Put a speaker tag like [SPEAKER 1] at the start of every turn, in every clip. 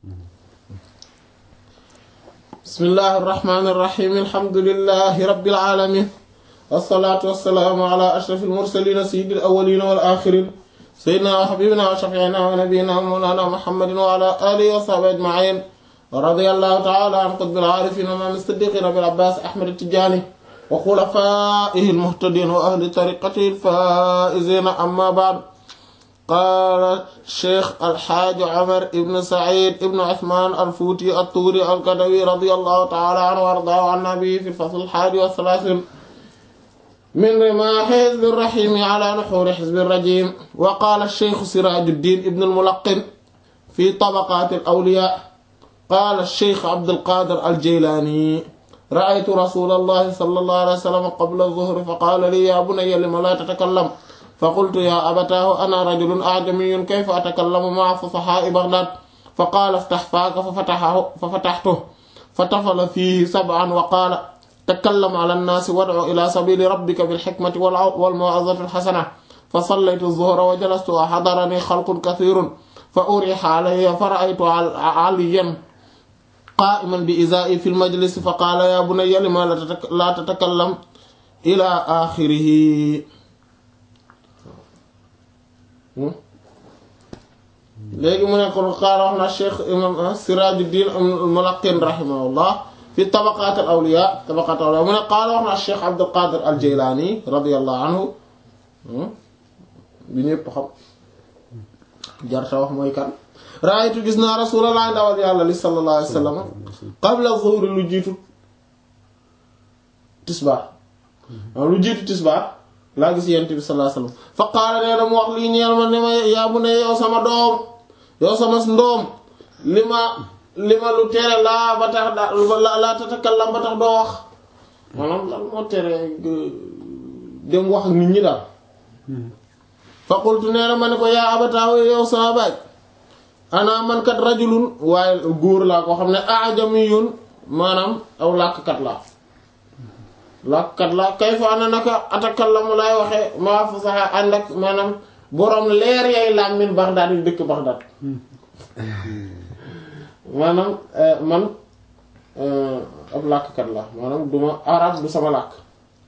[SPEAKER 1] bismillahi irrahmani irrahim alhamdulilahi rabbil alamin wassalaatu wassalaamu ala ashraf almursalina sayyidi alawalina wal axirin sayyidina wa habibina wa shafiina wa nabiyina mawlana muhammadin wa ala alihi wa sahbihi ajmain wa radiyallahu ta'ala an qutbil aarifin imaam as-siddiqin abil abbaas ahmad at-tijaani wa xulafaa'ihi al-muhtadiin wa ahli tariiqatihi al-faa'iziin amma ba'd qaala sheekh alxaaji Omar ibn Saïd ibn Usmaan al-Fuuti at-Tuuri al-Kadawi radiyallahu ta'ala anhu wa ardaahu an nabiyi fi al-fasl al-haadi wa salaasiin min rimaahi hizbi ar-rahiim ala nuhuuri hizbi ar-rajiim wa qaala sheekh Siraajuddiin ibn al-Mulaqqin fi tabaqaati al-awliyaa qaala sheekh Abdul Qaadir al-Jaylaani ra'aytu rasuulallahi sallallahu alayhi wa sallam qabla az-zuhri fa qaala lii yaa bunayya lima laa tatakallam فقلت يا أبتاه أنا رجل أعجمي كيف أتكلم مع فصحاء بغداد فقال افتح فاك ففتحه ففتحته فطفل فيه سبعا وقال تكلم على الناس وادع إلى سبيل ربك بالحكمة والموعظة الحسنة فصليت الظهر وجلست وحضرني خلق كثير فأريح علي فرأيت عليا قائما بإزائي في المجلس فقال يا بني لما لا تتكلم إلى آخره léegi mu ne kon qaala wax na cheikh imam Sirajuddin al-Mulaqqin rahimahullah fi tabaqat al-awliya tabaqat al-awliya mu ne qaala wax na cheikh Abdul Qadir al-Jaylani radiyallahu anhu bi ñëpp xam jarta wax mooy kan raaytu gis naa rasulullah ndawal yàlla li sallallahu alayhi wa sallam qabla zuhri lu jiitu tisbaar lu jiitu tisbaar laa gis yent bi sallallahu alayhi wasallam fa qaala nee na mu wax lii ñeel ma ne ma yaa bu ne yow sama doom yow sama ndoom li ma li ma lu tere laa ba tax da laa tatakallam ba tax doo wax maanaam lan moo tere dem wax ak nit ñi daal fa qultu nee na ma ne ko yaa abataaw yow sama baay ana man kat rajulun waaye góor laa koo xam ne ajamiyun maanaam aw làkkat laa làkkat la kay fa ana naka atakallamu laay waxee maa fasaxa ànd ak maanaam boroom leer yay làmmin Bagdad yi dëkk Bagdad maanaam man ab làkkat la maanaam duma arab du sama làkk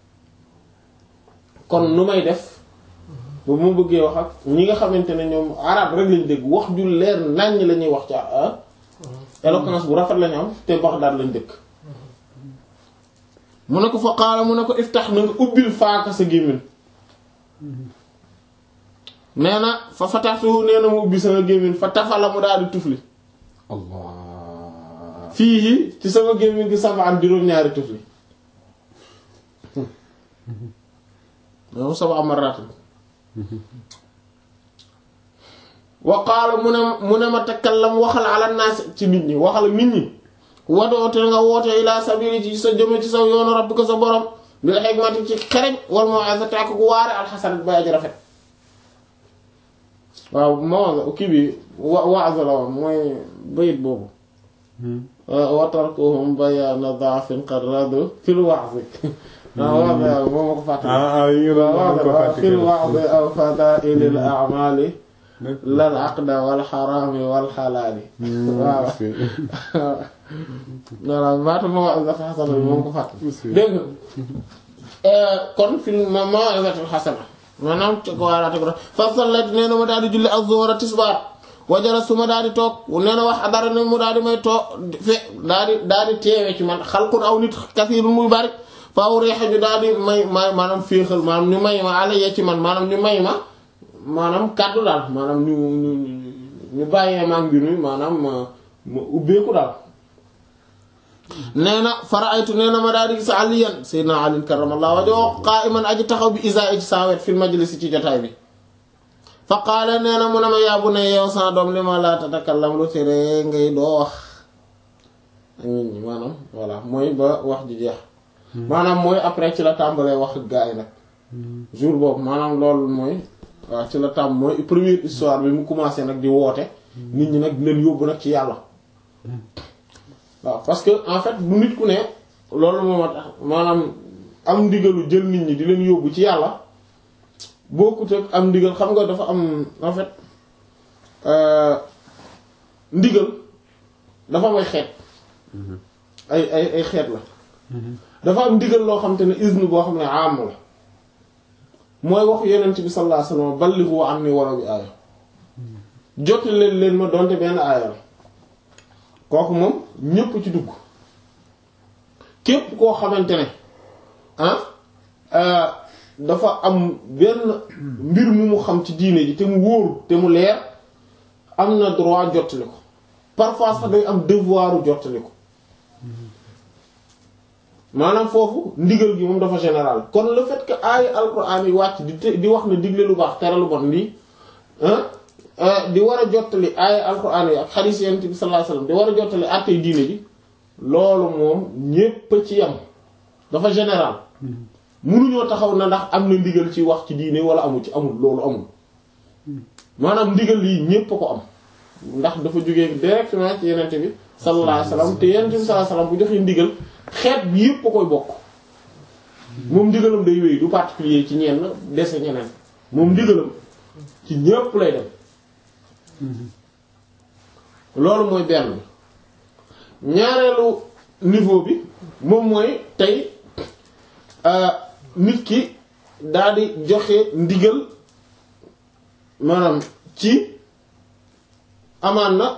[SPEAKER 1] kon nu may def bu mu bëggee wax ak ñi nga xamante ne ñoom arab rek lañ dégg wax ju leer naññ la ñuy wax ci éloquence bu rafet lañu am te Bagdad lañ dëkk mu ne ko fa qaala mu ne ko iftax na nga ubbil faaka sa gémmiñ nee na fa fataxtu nee na mu ubbi sama gémmiñ fa tafala mu daal di tufli
[SPEAKER 2] allah
[SPEAKER 1] fii ci sama gémmiñ gi sama am juróom-ñaari tufli moom sama amaraat wa qaala mu ne mu ne ma takallam waxal ala naas ci nit ñi waxal nit ñi wadoote nga woote ila sabili ci sa jëme ci sa yoonu rabbika sa borom bil hikmati ci xereñ wal mau'izati ak ku waare alxasan bay aji rafet waaw moo kii bi wa waaz la woon mooy bayit boobu wa tarkuhum bayaana da'fin qad radu fil wa'z waaw waaw moo ma ko fàttali
[SPEAKER 2] ah yi nga doon ko fàttali
[SPEAKER 1] fil wa'z aw fadaa'ilil a'maali lal aqda wal xaraami wal xalaali waaw voilà baatu maw'izatul xasana bi moom ko fàtt dégg nga kon film maw'izatul xasana maanaam ci ko waaraate ko fa sallat nee na ma daal di julli az-zuhra tisbaar wajala su ma daal di toog nee na wax dara ne mu daal di may toog fe daal di daal di teewe ci man xalqun aw nit kasiirun muy bari faaw reexe ñu daal di may may maanaam féexal maanaam ñu may ma ala yee ci man maanaam ñu may ma maanaam kàddu daal maanaam ñu ñu ñu bàyyee maa mbir mi maanaam ma ma ubbeeku daal nee na faraaytu nee na ma daal di gis aliyan sayyidina ali karamallahu wajhahu qa'iman aji taxaw bi isa ci saa wet fil majlis ci jotaay bi fa qaala nee na mu ne ma yaa bu ne yow sa doom li ma laa tatakallam lu tere ngay doo wax ak nit ñi maanaam voilà mooy ba wax ji jeex maanaam mooy après ci la tàmbalee wax ak gaa yi nag jour boobu maanaam loolu mooy waaw ci la tàmm mooy première histoire bi mu commencé nag di woote nit ñi nag di leen yóbbu nag ci yàlla waaw parce que en fait bu nit ku ne loolu moom a tax maanaam am ndigalu jël nit ñi di leen yóbbu ci yàlla bokkut ak am ndigal xam nga dafa am en fait ndigal dafa am ay xeet ay ay ay xeet la dafa am ndigal loo xam te ne izn boo xam ne am la mooy waxu yenent bi sallallahu alayhi wasallam ballighu anni walaw bi aaya jotti leen leen ma donte benn aaya la kooku moom ñépp ci dugg képp koo xamante ne ah dafa am benn mbir mu mu xam ci diine ji te mu wóor te mu leer am na droit jottali ko parfois sax day am devoiru jottali ko maanaam foofu ndigal gi moom dafa général kon le fait que aaya alquran yi wàcc di te di wax ne digle lu baax tere lu bon lii di war a jottali aaya alquran yi ak xadiis yonent bi sallallahu alayhi wasallam di war a jottali àttee diine ji loolu moom ñépp ci yam dafa général munuñoo taxaw na ndax am na ndigal ci wax ci diine wala amul ci amul loolu amul maanaam ndigal lii ñépp a ko am ndax dafa jógee directement ci yenente bi sallallahu alayhi wasallam te yenente bi sallallahu alayhi wasallam bu joxee ndigal xeet bi yépp a koy bokk moom ndigalam day wéy du particulier ci ñenn dese ñeneen moom ndigalam ci ñépp lay dem loolu mooy benn ñaareelu niveau bi moom mooy tey nit ki daal di joxe ndigal maanaam ci amaan na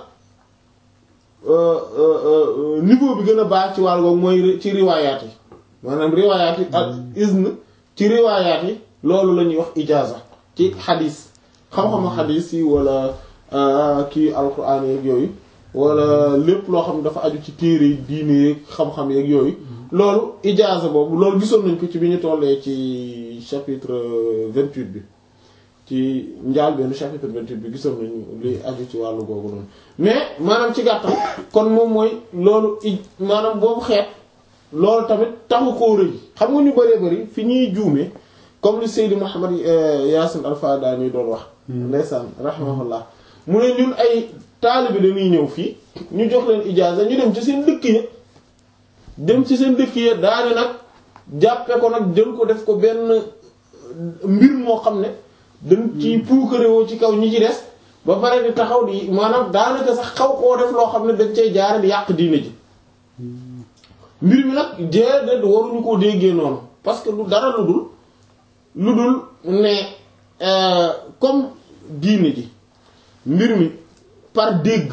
[SPEAKER 1] niveau bi gën a baax ci wàll googu mooy ci riwaayaat yi maanaam riwaayaat yi ak izn ci riwaayaat yi loolu la ñuy wax ijaaza ci xadiis xam-xamu xadiis yi wala kii alquran yeeg yooyu wala lépp loo xam dafa aju ci téere yi diine yeeg xam-xam yeeg yooyu loolu ijaaza boobu loolu gisoon nañ ko ci bi ñu tollee ci chapitre vingt-huit bi ci njaal benn chapitre vingt-huit bi gisoon nañu li aju ci wàllu googu noonu mais maanaam ci gàttal kon moom mooy loolu i maanaam boobu xeet loolu tamit taxu koo rëy xam nga ñu bëree bëri fi ñuy juumee comme li Seydi Mouhamed Yaasin Alfadaani doon wax ndeysaan rahimahullah mu ne ñun ay taalibe dañuy ñëw fii ñu jox leen ijaaza ñu dem ci seen dëkk ya dem ci seen dëkk ya daane nag jàppe ko nag jël ko def ko benn mbir moo xam ne dañ ci puukarewoo ci kaw ñi ci des ba pare di taxaw di maanaam daanaka sax xaw koo def loo xam ne dañ cay jaare di yàq diine ji mbir mi nag déedéet waruñu koo déggee noonu parce que lu dara lu dul lu dul ne comme diine ji mbir mi par dégg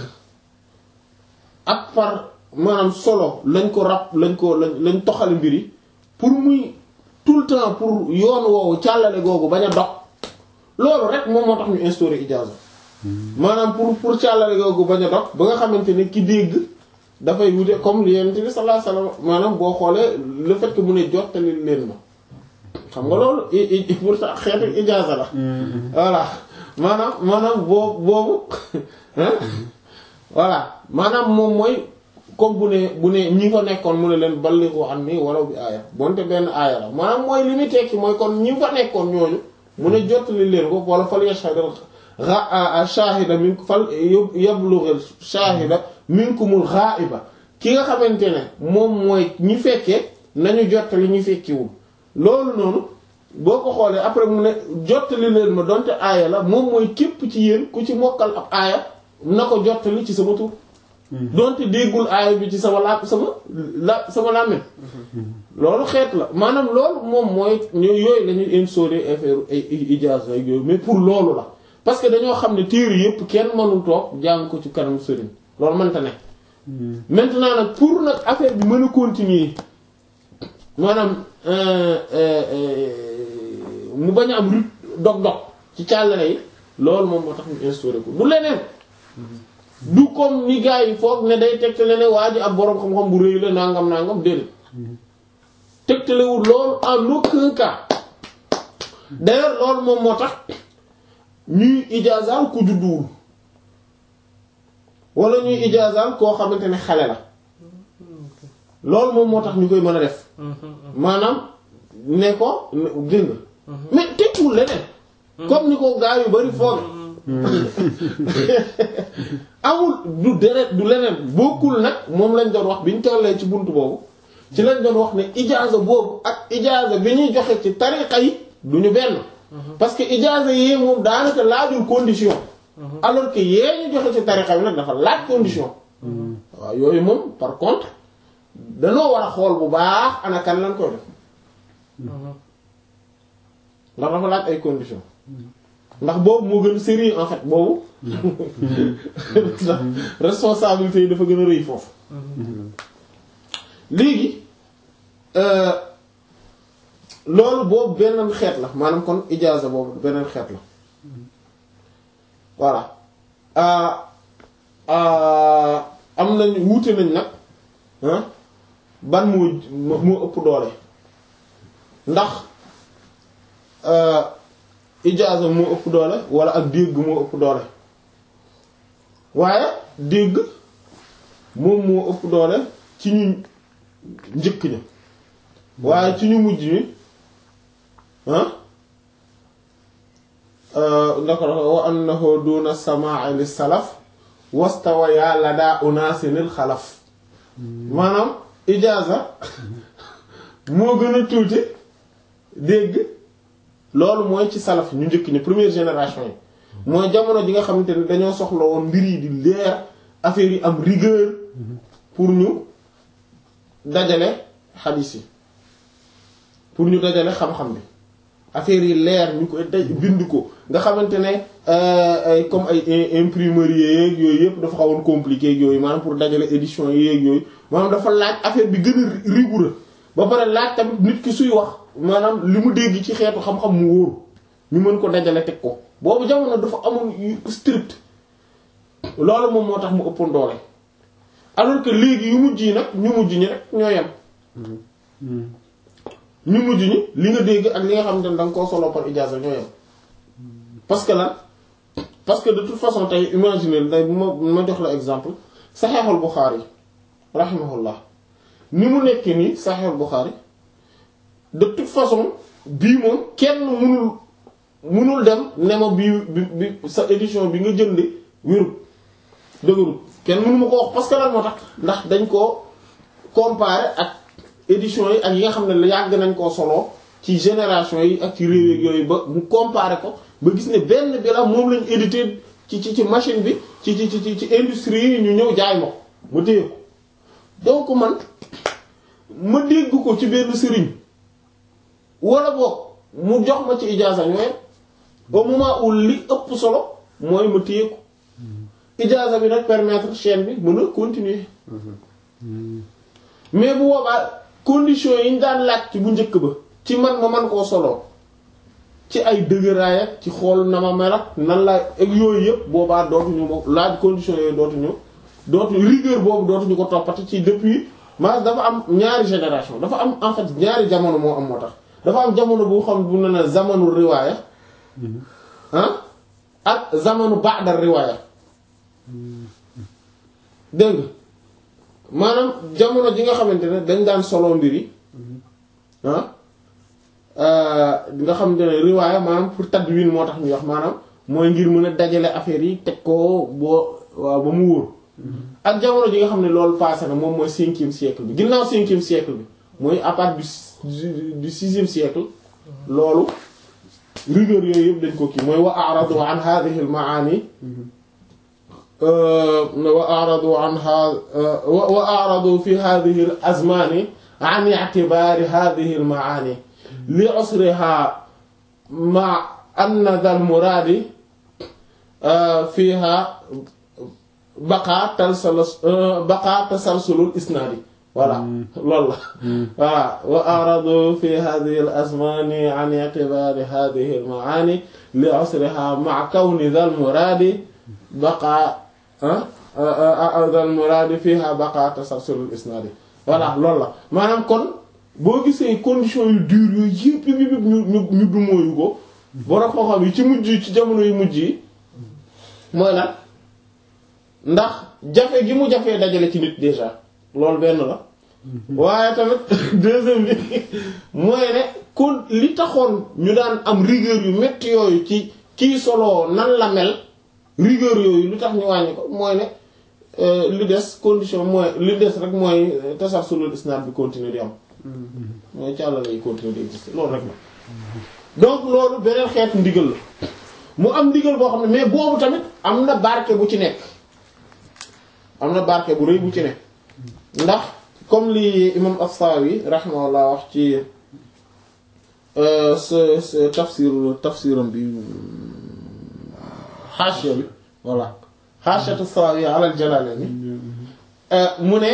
[SPEAKER 1] ak par maanaam solo lañ ko rab lañ ko lañ lañ toxale mbir yi pour muy tout le temps pour yoon woowu càllale googu bañ a dog loolu rek moom moo tax ñu instauré ijaaza maanaam pour pour càllale googu bañ a dog ba nga xamante ne ki dégg dafay wute comme li Yonent bi sallallahu alayhi wasallam maanaam boo xoolee le fait que mu ne jottali leen ma xam nga loolu pour ça xeetu ijaaza la voilà maanaam maanaam boobu boobu voilà maanaam moom mooy comme bu ne bu ne ñi fa nekkoon mu ne leen ballighu anni walaw bi aaya bonte benn aaya la maanaam mooy li muy tekki mooy kon ñi fa nekkoon ñooñu mu ne jottali leen ko wala fal yashhadul shahida min fal yablughil shahida minkumul ghaiba ki nga xamante ne moom mooy ñi fekkee nañu jottali ñi fekkiwul loolu noonu boo ko xoolee après mu ne jottali leen ma donte aaya la moom mooy képp ci yéen ku ci mokkal ab aaya na ko jottali ci sama tur donte déggul aaya bi ci sama la sama la sama làmmiñ loolu xeet la maanaam loolu moom mooy yooyu la ñuy instauré affaire ay ijaaza yooyu mais pour loolu la parce que dañoo xam ne téere yépp kenn mënul toog jàng ko ci kanam sëriñ loolu mënta ne maintenant nag pour nag affaire bi mën a continuer maanaam mu bañ a am rut dog-dog ci càllale yi loolu moom moo tax ñu instauré ko du leneen du comme ni gars yi foog ne day tegtale ne waa ji ab boroom xam-xam bu rëy la nangam nangam déedéet tegtalewul loolu en aucun cas d'ailleurs loolu moom moo tax ñuy ijaazaal ku judduwul wala ñuy ijaazaal koo xamante ne xale la loolu moom moo tax ñu koy mën a def maanaam ne ko dégg nga mais tekkiwul leneen comme ni ko gaa yu bari foog amul du deret du leneen bokkul nag moom lañ doon wax bi ñu tollee ci bunt boobu ci lañ doon wax ne ijaaza boobu ak ijaaza bi ñuy joxe ci tariqa yi du ñu benn parce que ijaaza yee moom daanaka laajul condition alors que yee ñu joxe ci tariqa bi nag dafa laaj condition waaw yooyu moom par contre danoo war a xool bu baax ana kan lañ koy def ndax dafa laaj ay conditions ndax boobu moo gën a sérieux en fait boobu responsabilité yi dafa gën a rëy foofu léegi loolu boobu beneen xeet la maanaam kon ijaaza boobu beneen xeet la voilà am nañ wuute nañ nag ban moo moo ëpp doole ndax ijaaza moo ëpp doole wala ak dégg moo ëpp doole waaye dégg moom moo ëpp doole ci ñu njëkk ña waaye ci ñu mujj ñi ndako dafa wa annahu duna samaa'i lis salaf wastawa ya lada unaasinil xalaf maanaam ijaaza moo gën a tuuti dégg loolu mooy ci salaf ñu njëkk ñi première génération yi mooy jamono ji nga xamante ne dañoo soxla woon mbir yi di leer affaire yi am rigueur pour ñu dajale xadiis yi pour ñu dajale xam-xam bi affaire yi leer ñu koy daj bind ko nga xamante ne ay comme ay imprimerie yeeg yooyu yëpp dafa xawoon compliqué yooyu maanaam pour dajale édition yeeg yooyu maanaam dafa laaj affaire bi gën a rigoureux ba pare laaj tamit nit ki suy wax maanaam li mu dégg ci xeetu xam-xam mu wóor ñu mën ko dajale teg ko boobu jamono dafa amoon strict loolu moom moo tax mu ëppoon doole alors que léegi yu mujj yi nag ñu mujj ñi rek ñoo yem ñu mujj ñi li nga dégg ak li nga xamante ne da nga koo solo par ijaaza ñoo yem parce que lan parce que de toute façon tey imaginer day ma ma jox la exemple saxeexul Buxaari rahimahullah ni mu nekk nii saxeexul Buxaari de toute façon bii moom kenn munul munul dem ne ma bii bi bi sa édition bi nga jënd wérut dëgërut kenn mënu ma ko wax parce que lan moo tax ndax dañ koo comparer ak édition yi ak yi nga xam ne yàgg nañ koo solo ci génération yi ak ci réew yooyu ba mu comparer ko ba gis ne benn bi la moom lañ édité ci ci ci machine bi ci ci ci ci industrie yi ñu ñëw jaay ma ko ma téye ko donc man ma dégg ko ci benn sëriñ wala boog mu jox ma ci ijaaza ñooy au moment où li ëpp solo mooy ma téye ko ijaaza bi nag permettre chaîne bi mën a continuer mais bu boobaa conditions yi ñu daan laaj ci bu njëkk ba ci man ma man koo solo ci ay dëgëraay ak ci xool na ma mel ak nan la ak yooyu yëpp boobaa dootuñu mo laaj conditions yooyu dootuñu dootuñu rigueur boobu dootuñu ko toppati ci depuis ma dafa am ñaari génération dafa am en fait ñaari jamono moo am moo tax dafa am jamono bu xam bu ne ne zamanu riwaaya ah ak zamanu ba'da riwaaya dégg nga maanaam jamono ji nga xamante ne dañ daan solo mbir yi ah nga xamante ne riwaaya maanaam pour tadwin moo tax ñuy wax maanaam mooy ngir mën a dajale affaire yi teg ko boo waaw ba mu wóor ak jamono ji nga xam ne loolu passé na moom mooy cinquième siècle bi ginnaaw cinquième siècle bi mooy à partir du du sixième siècle loolu rigueur yooyu yëpp dañ ko kii mooy wa a'radu an hadhihi al ma'ani wa a'radu anha wa a'radu fi hadhihi al azmani an i'tibari hadhihi al ma'ani li usriha ma anna dhal muradi fiha baqa talsalus baqa tasalsulul isnadi voilà loolu la voilà wa a'radu fi hadhihi al azmani an i'tibari hadhihi al ma'ani li usriha ma kawni dhal muradi baqa dal muraadi fiha baqa tasalsulul isnaadi voilà loolu la maanaam kon boo gisee conditions yu dur yooyu yëpp yëpp yëpp ñu ñu ñu dumóoyu ko borom xam-xam yi ci mujj ci jamono yu mujj yi mooy lan ndax jafe gi mu jafee dajale ci nit déjà loolu benn la waaye tamit deuxième bi mooy ne kon li taxoon ñu daan am rigueur yu metti yooyu ci kii solo nan la mel rigueur yooyu lu tax ñu wàññi ko mooy ne li des condition mooy li des rek mooy tasalsulul isnad bi continuer di am mooy càlla lay continuer di exister loolu rek la donc loolu beneen xeetu ndigal la mu am ndigal boo xam ne mais boobu tamit am na barke bu ci nekk am na barke bu rëy bu ci ne ndax comme li imam as-Sawi rahimahullah wax ci sa sa tafsir tafsiram bi xaashiya bi voilà xaashiyatu as-Sawi ala al-Jalalayn mu ne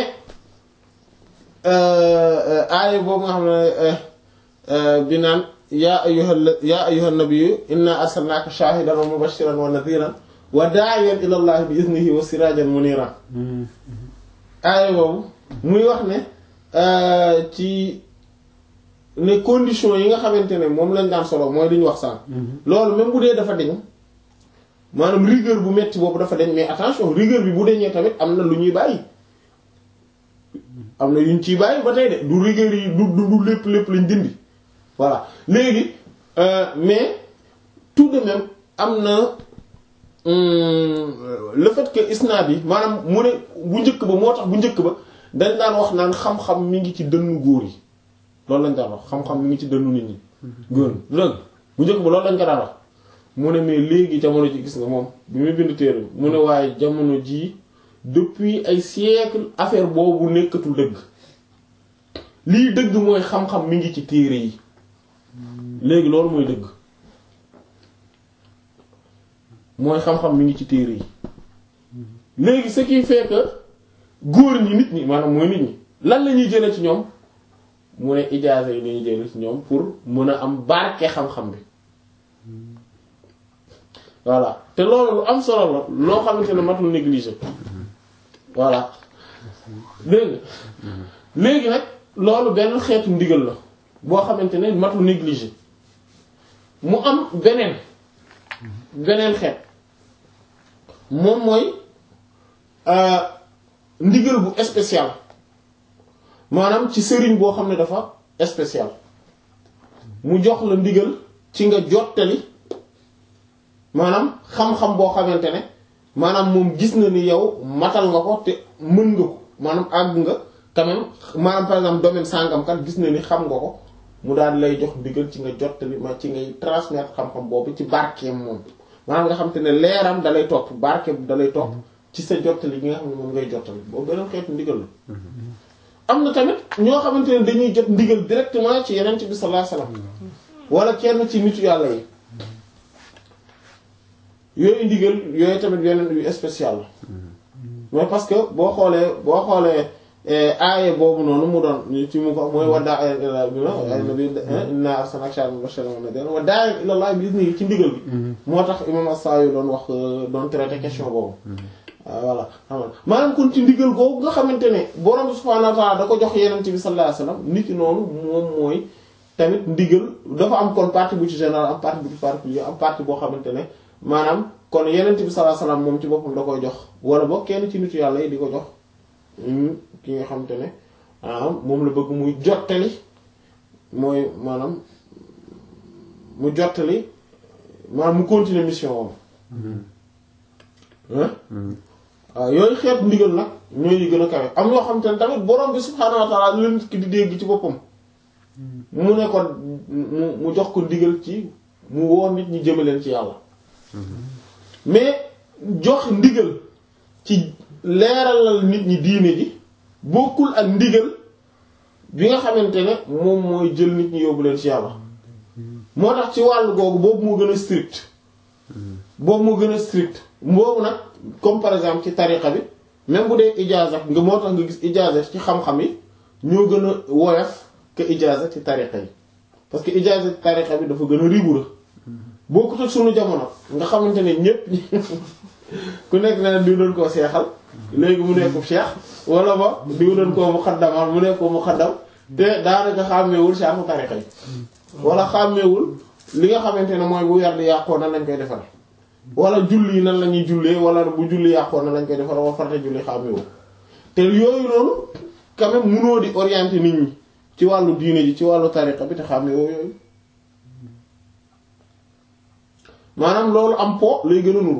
[SPEAKER 1] aaya boobu nga xam ne bi naan yaa ayyuhal yaa ayyuhan nabiyyu inna arsalnaaka shaahidan wa mubashiran wa nadhiran wa daa'iyan ila llahi bi iznihi wa sirajan muniran aaya boobu muy wax ne ci ne conditions yi nga xamante ne moom lañ daan solo mooy li ñu wax sànq. loolu même bu dee dafa deñ maanaam rigueur bu metti boobu dafa deñ mais attention rigueur bi bu deñee tamit am na lu ñuy bàyyi am na yuñ ciy bàyyi ba tey de du rigueur yi du du lépp lépp lañ dindi voilà léegi mais tout de même am na le fait que isnaad yi maanaam mu ne bu njëkk ba moo tax bu njëkk ba dañ daan wax naan xam-xam mi ngi ci dënnu góor yi loolu lañ daan wax xam-xam mi ngi ci dënnu nit ñi góor dëgg bu njëkk ba loolu lañ ko daan wax mu ne mais léegi jamono ji gis nga moom bi muy bind téere mu ne waaye jamono jii depuis ay siècle affaire boobu nekkatul dëgg lii dëgg mooy xam-xam mi ngi ci téere yi léegi loolu mooy dëgg mooy xam-xam mi ngi ci téere yi léegi ce qui fait que góor ñi nit ñi maanaam mooy nit ñi lan la ñuy jëlee ci ñoom mu ne ijaaza yi lañuy jëlee ci ñoom pour mën a am barke xam-xam bi voilà te loolu lu am solo la loo xamante ne matul négliger voilà dégg léegi nag loolu benn xeetu ndigal la boo xamante ne matul négliger mu am beneen beneen xeet moom mooy ndigal bu spécial maanaam ci sëriñ boo xam ne dafa spécial mu jox la ndigal ci nga jottali maanaam xam-xam boo xamante ne maanaam moom gis na ni yow matal nga ko te mën nga ko maanaam àgg nga quand même maanaam par exemple domaine sàngam kat gis na ni xam nga ko mu daal lay jox ndigal ci nga jottali ma ci ngay transmettre xam-xam boobu ci barkeem moom maanaam nga xam te ne leeram dalay topp barkeem dalay topp ci sa jottali gi nga xam ne moom ngay jottali boobu beneen xeetu ndigal la am na tamit ñoo xamante ne dañuy jot ndigal directement ci yeneen bi sallallahu alayhi wasallam wala kenn ci nitu yàlla yi yooyu ndigal yooyu tamit yeneen yu spécial la mais parce que boo xoolee boo xoolee aaye boobu noonu mu doon ci mu ko mooy waddaa ila bi ay nabi inna arsalnaka shahidan mubashiran wa nadhiran wa da'iyan ila Allah bi izni ci ndigal bi moo tax imam as-Sawi doon wax doon traité question boobu voilà xam nga maanaam kon ci ndigal googu nga xamante ne borom subhaanahu wa ta'ala da ko jox yeneen bi sallallahu alayhi wasallam nit ki noonu moom mooy tamit ndigal dafa am kon partie bu ci général am partie bu ci particulier am partie boo xamante ne maanaam kon yeneen bi sallallahu alayhi wasallam moom ci boppam da koy jox wala boog kenn ci nitu yàlla yi di ko jox ki nga xamante ne maanaam moom la bëgg muy jottali mooy maanaam mu jottali maanaam mu continuer mission woom waaw yooyu xeet ndigal nag ñooy yi gën a kawe am yoo xamante ne tamit borom bi subhaanahu wa ta'ala leen ki di dégg ci boppam mu ne ko mu mu jox ko ndigal ci mu woo nit ñi jëmaleen ci yàlla mais jox ndigal ci leeralal nit ñi diine ji bokkul ak ndigal bi nga xamante ne moom mooy jël nit ñi yóbbu leen ci yàlla moo tax ci wàllu googu boobu moo gën a strict boobu moo gën a strict boobu nag comme par exemple ci tariqa bi même bu dee ijaaza nga moo tax nga gis ijaaza ci xam-xam yi ñoo gën a woyof que ijaaza ci tariqa yi parce que ijaaza ci tariqa bi dafa gën a rigoureux bokkut ak sunu jamono nga xamante ne ñépp ku nekk na diw doon koo seexal léegi mu nekk cheikh wala ba diw doon koo mu xaddamal mu nekk mu xaddam te daanaka xàmmeewul cheikhu tariqa yi wala xàmmeewul li nga xamante ne mooy bu werd yàqoo nan lañ koy defal wala julli nan la ñuy jullee wala bu julli yàqoo nan lañ koy defal wala farata julli xàmmeewul te yooyu noonu quand même munoo di orienter nit ñi ci wàllu diine ji ci wàllu tariqa bi te xàmmeewoo yooyu maanaam loolu am po lay gën a nuru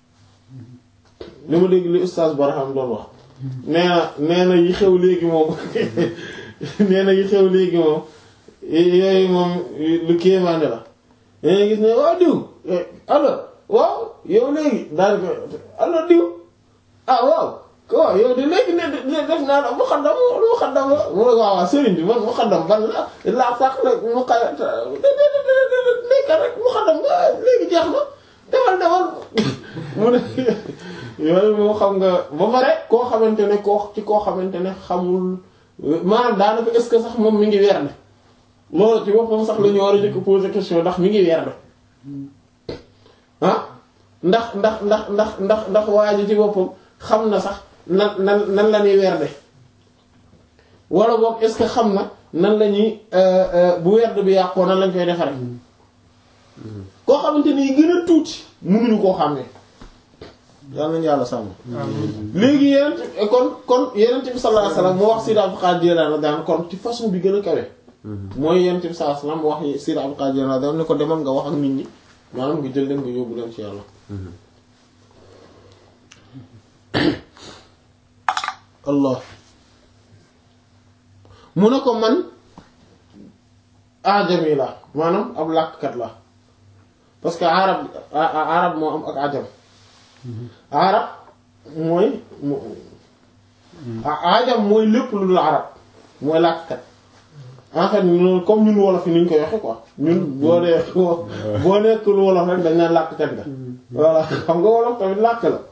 [SPEAKER 1] li ma dégg li ustaas Barham doon wax nee na nee na yi xew léegi moom nee na yi xew léegi moom yooyu moom lu kéemaane la dangay gis ne waaw diw allo waaw yow léegi daal ko allo diw ah waaw waaw yow de léegi ne ne def naa la mu xaddam mu xaddam la mu ne waaw waaw sëriñ bi man mu xaddam ban la laa sax la mu xay nekka rek mu xaddam nga léegi jeex na demal demal mu ne yooyu moo xam nga ba pare koo xamante ne koo ci koo xamante ne xamul maanaam daanaka est-ce que sax moom mi ngi weer ne loolu ci boppam sax la ñu war a njëkk poser question ndax mi ngi weer ne ah ndax ndax ndax ndax ndax ndax waa ji ci boppam xam na sax nan nan nan la ñuy werd wala boog est-ce que xam na nan la ñuy bu werd bi yàqoo nan lañ koy defaree koo xamante ni yi gën a tuuti mënuñu koo xàmmee yàlla nañu yàlla sàmm. léegi yeneen kon kon yeneen bi sallallahu alayhi wasallam moo wax Sidi Abdul Qadir Jilani daan kon ci façon bi gën a kawe. mooy yeneen bi sallallahu alayhi wasallam wax Sidi Abdul Qadir Jilani daan ne ko demal nga wax ak nit ñi maanaam nga jël leen nga yóbbu leen ci yàlla. allah mu ne ko man ajami la maanaam ab làkkat la parce que arab arab moo am ak ajam arab mooy ajam mooy lépp lu dul arab mooy làkkat en fait ñun comme ñun wolof yi ni ñu koy waxe quoi ñun boo dee boo nekkul wolof rek dañ naan làkkat nga voilà xam nga wolof tamit làkk la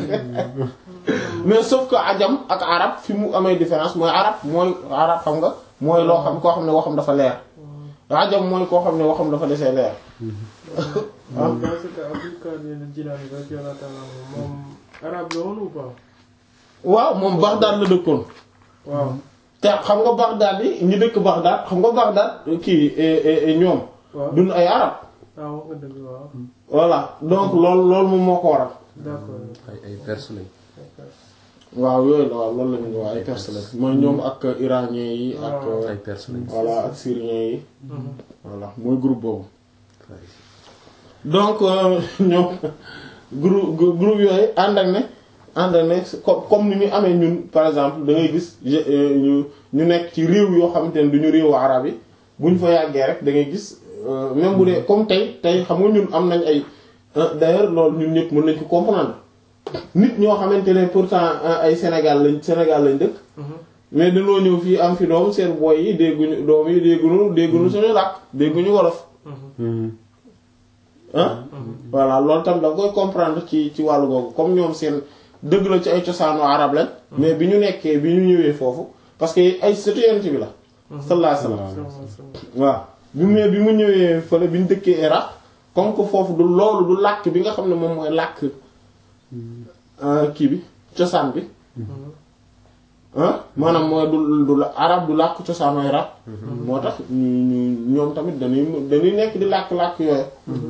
[SPEAKER 1] mais sauf que ajam ak arab fi mu amee différence mooy arab mooy arab xam nga mooy loo xam koo xam ne waxam dafa leer ajam mooy koo xam ne waxam dafa desee leer
[SPEAKER 3] moom dans ce cas Abdul Qadir Jilani radiyallahu ta'ala moom arabe la woon ou pas.
[SPEAKER 1] waaw moom Bagdad la dëkkoon.
[SPEAKER 3] waaw.
[SPEAKER 1] te xam nga Bagdad yi ñi dëkk Bagdad xam nga Bagdad kii ñoom.
[SPEAKER 3] waaw
[SPEAKER 1] duñ ay arab
[SPEAKER 3] ah wax nga dëgg waaw.
[SPEAKER 1] voilà donc loolu loolu moom moo ko waral.
[SPEAKER 3] d'accord.
[SPEAKER 4] ay ay perse lañ.
[SPEAKER 1] waaw yooyu la waaw loolu la ñu wax ay perse la mooy ñoom ak iranien yi ak.
[SPEAKER 4] ay perse lañ.
[SPEAKER 1] voilà ak syrien yi. voilà mooy groupe boobu. donc ñoom groupe groupe yooyu ànd ak ne ànd ak ne comme comme ni ñu amee ñun par exemple da ngay gis ñu ñu nekk ci réew yoo xamante ne du ñu réewu arab yi bu ñu fa yàggee rek da ngay gis même bu dee comme tey tey xam nga ñun am nañ ay d'ailleurs loolu ñun ñëpp mën nañ ko comprendre nit ñoo xamante ne pourtant ay Sénégal lañ Sénégal lañ dëkk. mais dañoo ñëw fii am fi doom seen boy yi dégguñu doom yi dégguñu dégguñu suñu làkk dégguñu wolof. ah voilà loolu tam da nga koy comprendre ci ci wàllu googu comme ñoom seen dëgg la ci ay cosaanu arab lañ mais bi ñu nekkee bi ñu ñëwee foofu parce que ay sëtu yonent bi la sallallahu alayhi wasallam waaw bi mu bi mu ñëwee fële bi ñu dëkkee Irak comme que foofu du loolu du làkk bi nga xam ne moom mooy làkk kii bi cosaan bi ah maanaam mooy du du arab du làkk cosaanu Irak moo tax ñu ñoom tamit dañuy dañuy nekk di làkk-làkk yooyu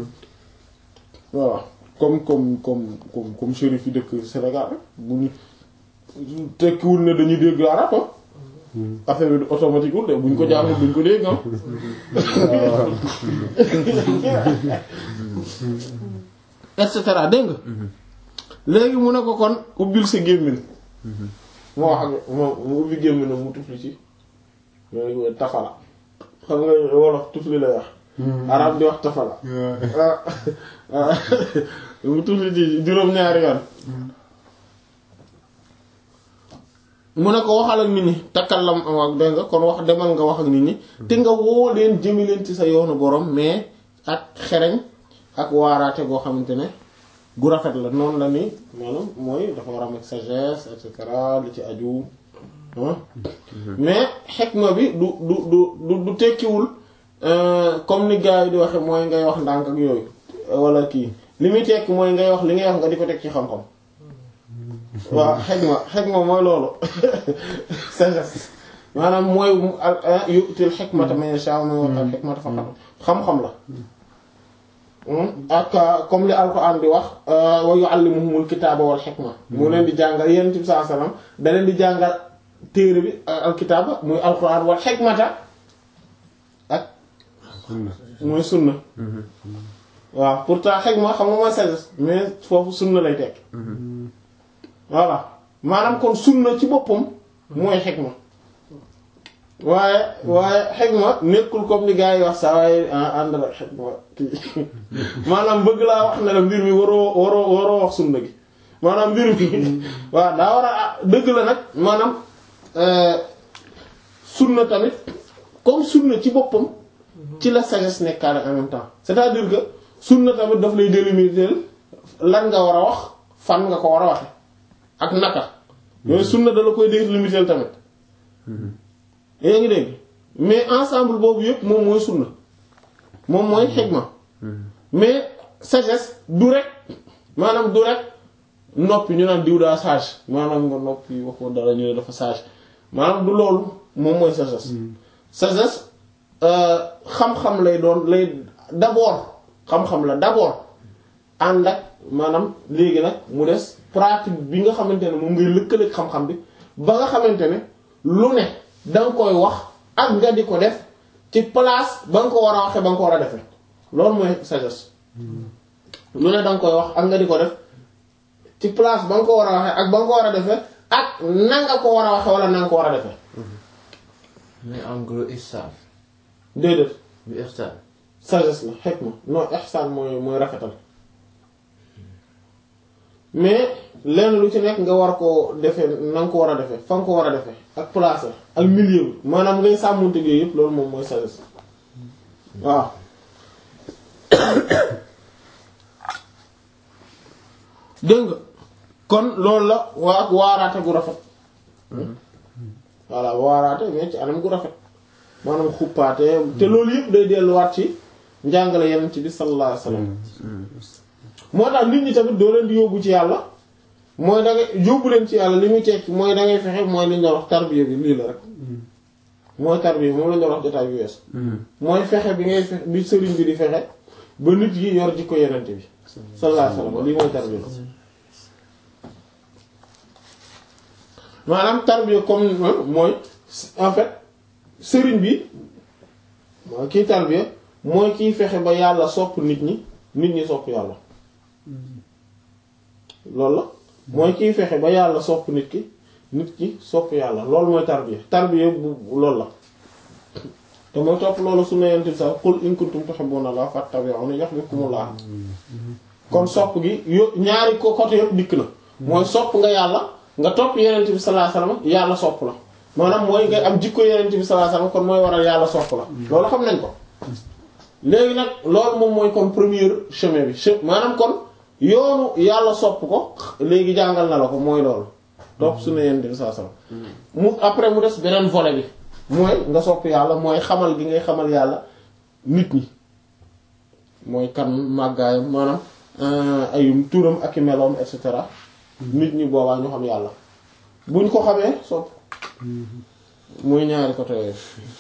[SPEAKER 1] voilà comme comme comme comme comme chérif yi dëkk Sénégal rek bu ñu tekkiwul ne dañuy dégg arab affaire bi automatique wul de buñ ko jàngee buñ ko dégg et cetera dégg nga léegi mu ne ko kon ubbil sa gémmiñ moo wax ak moom mu ubbi gémmiñ mu tufli ci mooy tafala xam nga wolof tufli lay wax arab di wax tafala mu tufli ci juróom-ñaari yoon mu ne ko waxal ak nit ñi takkallam ak dégg nga kon wax demal nga wax ak nit ñi te nga woo leen jëmi leen ci sa yoonu borom mais ak xereñ ak waaraate goo xamante ne gu rafet la noonu la ni maanaam mooy dafa war a am ak sagesse et cetera li ci aju mais xekma bi du du du du tekkiwul comme ni gars yi di waxe mooy ngay wax ndànk ak yooyu wala kii li muy tekki mooy ngay wax li ngay wax nga di ko teg ci xam-xam waaw xekma xekma mooy loolu sagesse maanaam mooy yu'til hikmata man yasha mooy al hikmata faqat xam-xam la ak comme li alquran di wax wa yu'allimuhumul kitaaba wal hikma mu leen di jàngal yonent bi sallallahu alayhi wasallam da leen di jàngal téere bi alkitaaba muy alquran wal hikmata ak mooy sunna waaw pourtant hikma xam nga mooy sagesse mais foofu sunna lay tekk voilà maanaam kon sunna ci boppam mooy hikma waaye waaye xegma nekkul comme ni gars yi wax saa waaye ànd la xegma kii maanaam bëgg laa wax ne la mbir mi waroo waroo waroo wax sunna gi maanaam mbir mi waaw daa war a dëgg la nag maanaam sunna tamit comme sunna ci boppam ci la sagesse nekkaale en même temps c'est-à-dire que sunna tamit daf lay délimiter lan nga war a wax fan nga ko war a waxe ak naka yooyu sunna da la koy délimiter tamit yaa ngi dégg mais ensemble boobu yëpp moom mooy sunna moom mooy xegma mais sagesse du rek maanaam du rek noppi ñu naan diw daa sage maanaam nga noppi waxoo dara ñu ne dafa sage maanaam du loolu moom mooy sagesse sagesse xam-xam lay doon lay d'abord xam-xam la d'abord ànd ak maanaam léegi nag mu des pratique bi nga xamante ne moom ngay lëkkaleeg xam-xam bi ba nga xamante ne lu ne danga koy wax ak nga di ko def ci place ba nga ko war a waxee ba nga ko war a defee loolu mooy sagesse lu ne danga koy wax ak nga di ko def ci place ba nga ko war a waxee ak ba nga ko war a defee ak na nga ko war a waxee wala na nga ko war a defee
[SPEAKER 5] mais en gros ihsan
[SPEAKER 1] déedéet
[SPEAKER 5] bi ihsan
[SPEAKER 1] sagesse la hikma non ihsan mooy mooy rafetal mais lenn lu ci nekk nga war koo defee na nga ko war a defee fa nga ko war a defee ak place ak milieu bi maanaam ngay sàmmonte yooyu yëpp loolu moom mooy sagesse waaw dégg nga kon loolu la waa ak waaraate gu rafet voilà waaraate mais ci anam gu rafet maanaam xuppaate te loolu yëpp day delluwaat ci njàngale yenn ci bi sallallahu alayhi wasallam moo tax nit ñi tamit doo leen di yóbbu ci yàlla mooy da ngay yóbbu leen ci yàlla li muy tekki mooy da ngay fexe mooy li ñu doon wax tarbiya bi lii la rek mooy tarbiya moom la ñu doon wax jotaay bi wees mooy fexe bi ngay fexe bi sëriñ bi di fexe ba nit yi yor jikko yenente bi sallallahu alayhi wasallam lii mooy tarbiya maanaam tarbiya comme mooy en fait sëriñ bi mooy kii tarbiya mooy kiy fexe ba yàlla sopp nit ñi nit ñi sopp yàlla loolu la mooy kiy fexe ba yàlla sopp nit ki nit ki sopp yàlla loolu mooy tarbiya tarbiya bu loolu la te mooy topp loolu su ne yonent bi sax qul in kuntum tuhibbuna Allah fattabi'uni yuhibbukumullah kon sopp gi yo ñaari ko côté yëpp dikk na mooy sopp nga yàlla nga topp yonent bi sallallahu alayhi wasallam yàlla sopp la maanaam mooy ngay am jikko yonent bi sallallahu alayhi wasallam kon mooy waral yàlla sopp la loolu xam nañ ko léegi nag loolu moom mooy kon premier chemin bi che maanaam kon yoonu yàlla sopp ko léegi jàngal na la ko mooy loolu topp su ne yonent bi sallallahu alayhi wasallam mu après mu des beneen volet bi mooy nga sopp yàlla mooy xamal gi ngay xamal yàlla nit ñi mooy kan màggaayam maanaam ay turam ak i meloom et cetera nit ñi boobaa ñu xam yàlla buñ ko xamee sopp muy ñaari côté yooyu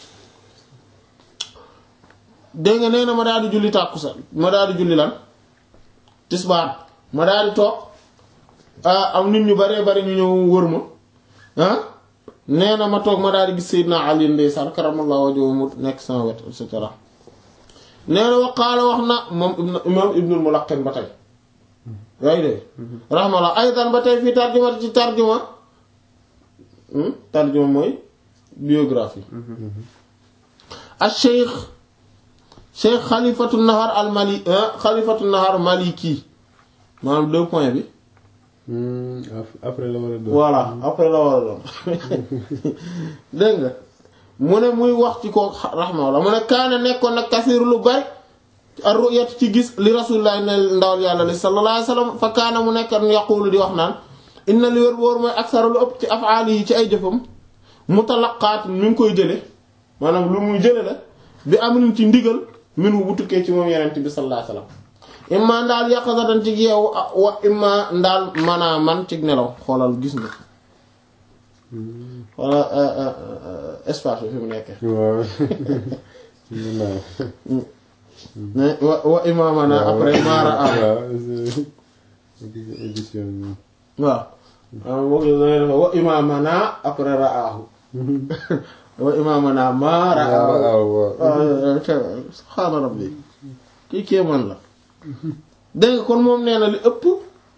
[SPEAKER 1] dégg nga nee na ma daal di julli tàkkusaan ma daal di julli lan tisbaar ma daal di toog am nit ñu baree bari ñu ñëw wër ma ah nee na ma toog ma daal di gis Seydina Ali ndeysaan karamallahu wajhu mu nekk sama wet et cetera nee na waqaala wax na moom imam Ibnul Mulaqqin ba tey yaa ngi dégg rahmallah aydan ba tey fii tarjuma ci tarjuma tarjuma mooy biographie al cheikh cheikh xalifatu nahar al mali xalifatu nahar maliki maanaam deux points bi
[SPEAKER 2] après la war a doon.
[SPEAKER 1] voilà après la war a doon dégg nga mu ne muy wax ci ko rahmallah mu ne kaane nekkoon nag kasiir lu bari ar-ru'yat ci gis li rasulullah ne ndawal yàlla li sallallahu alayhi wasallam fa kaana mu nekk yaqulu di wax naan inna li wér boor mooy aksara lu ëpp ci afaali yi ci ay jëfam mutalaqaat mi ngi koy jële maanaam lu muy jële la bi am ci ndigal min wu bu tukkee ci moom yenent bi sallallahu alayhi wasallam imma ndaal yaqazatan ci yeewu wa imma ndaal manaa man ci nelaw xoolal gis nga wala espace bi fi mu nekkee
[SPEAKER 2] waaw.
[SPEAKER 1] wa wa imma manaa après mara am
[SPEAKER 2] waaw édition bi.
[SPEAKER 1] waaw waaw moo ngi lay def wa imaamana après raahu wa imaamana ma raahu
[SPEAKER 2] waaw waaw.
[SPEAKER 1] waaw subhaana rabbi kii kéemaan la dégg nga kon moom nee na li ëpp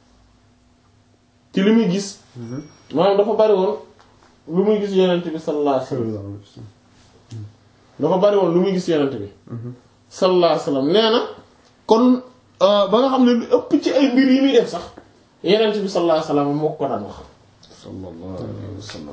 [SPEAKER 1] ci li muy gis maanaam dafa bari woon lu muy gis yonent bi sallallahu alayhi wasallam dafa bari woon lu muy gis yonent bi sallallahu alayhi wasallam nee na kon ba nga xam ne lu ëpp ci ay mbir yi muy def sax yeneen bi sallallahu alayhi wasallam moo ko daan wax
[SPEAKER 2] sallallahu alayhi wa sallam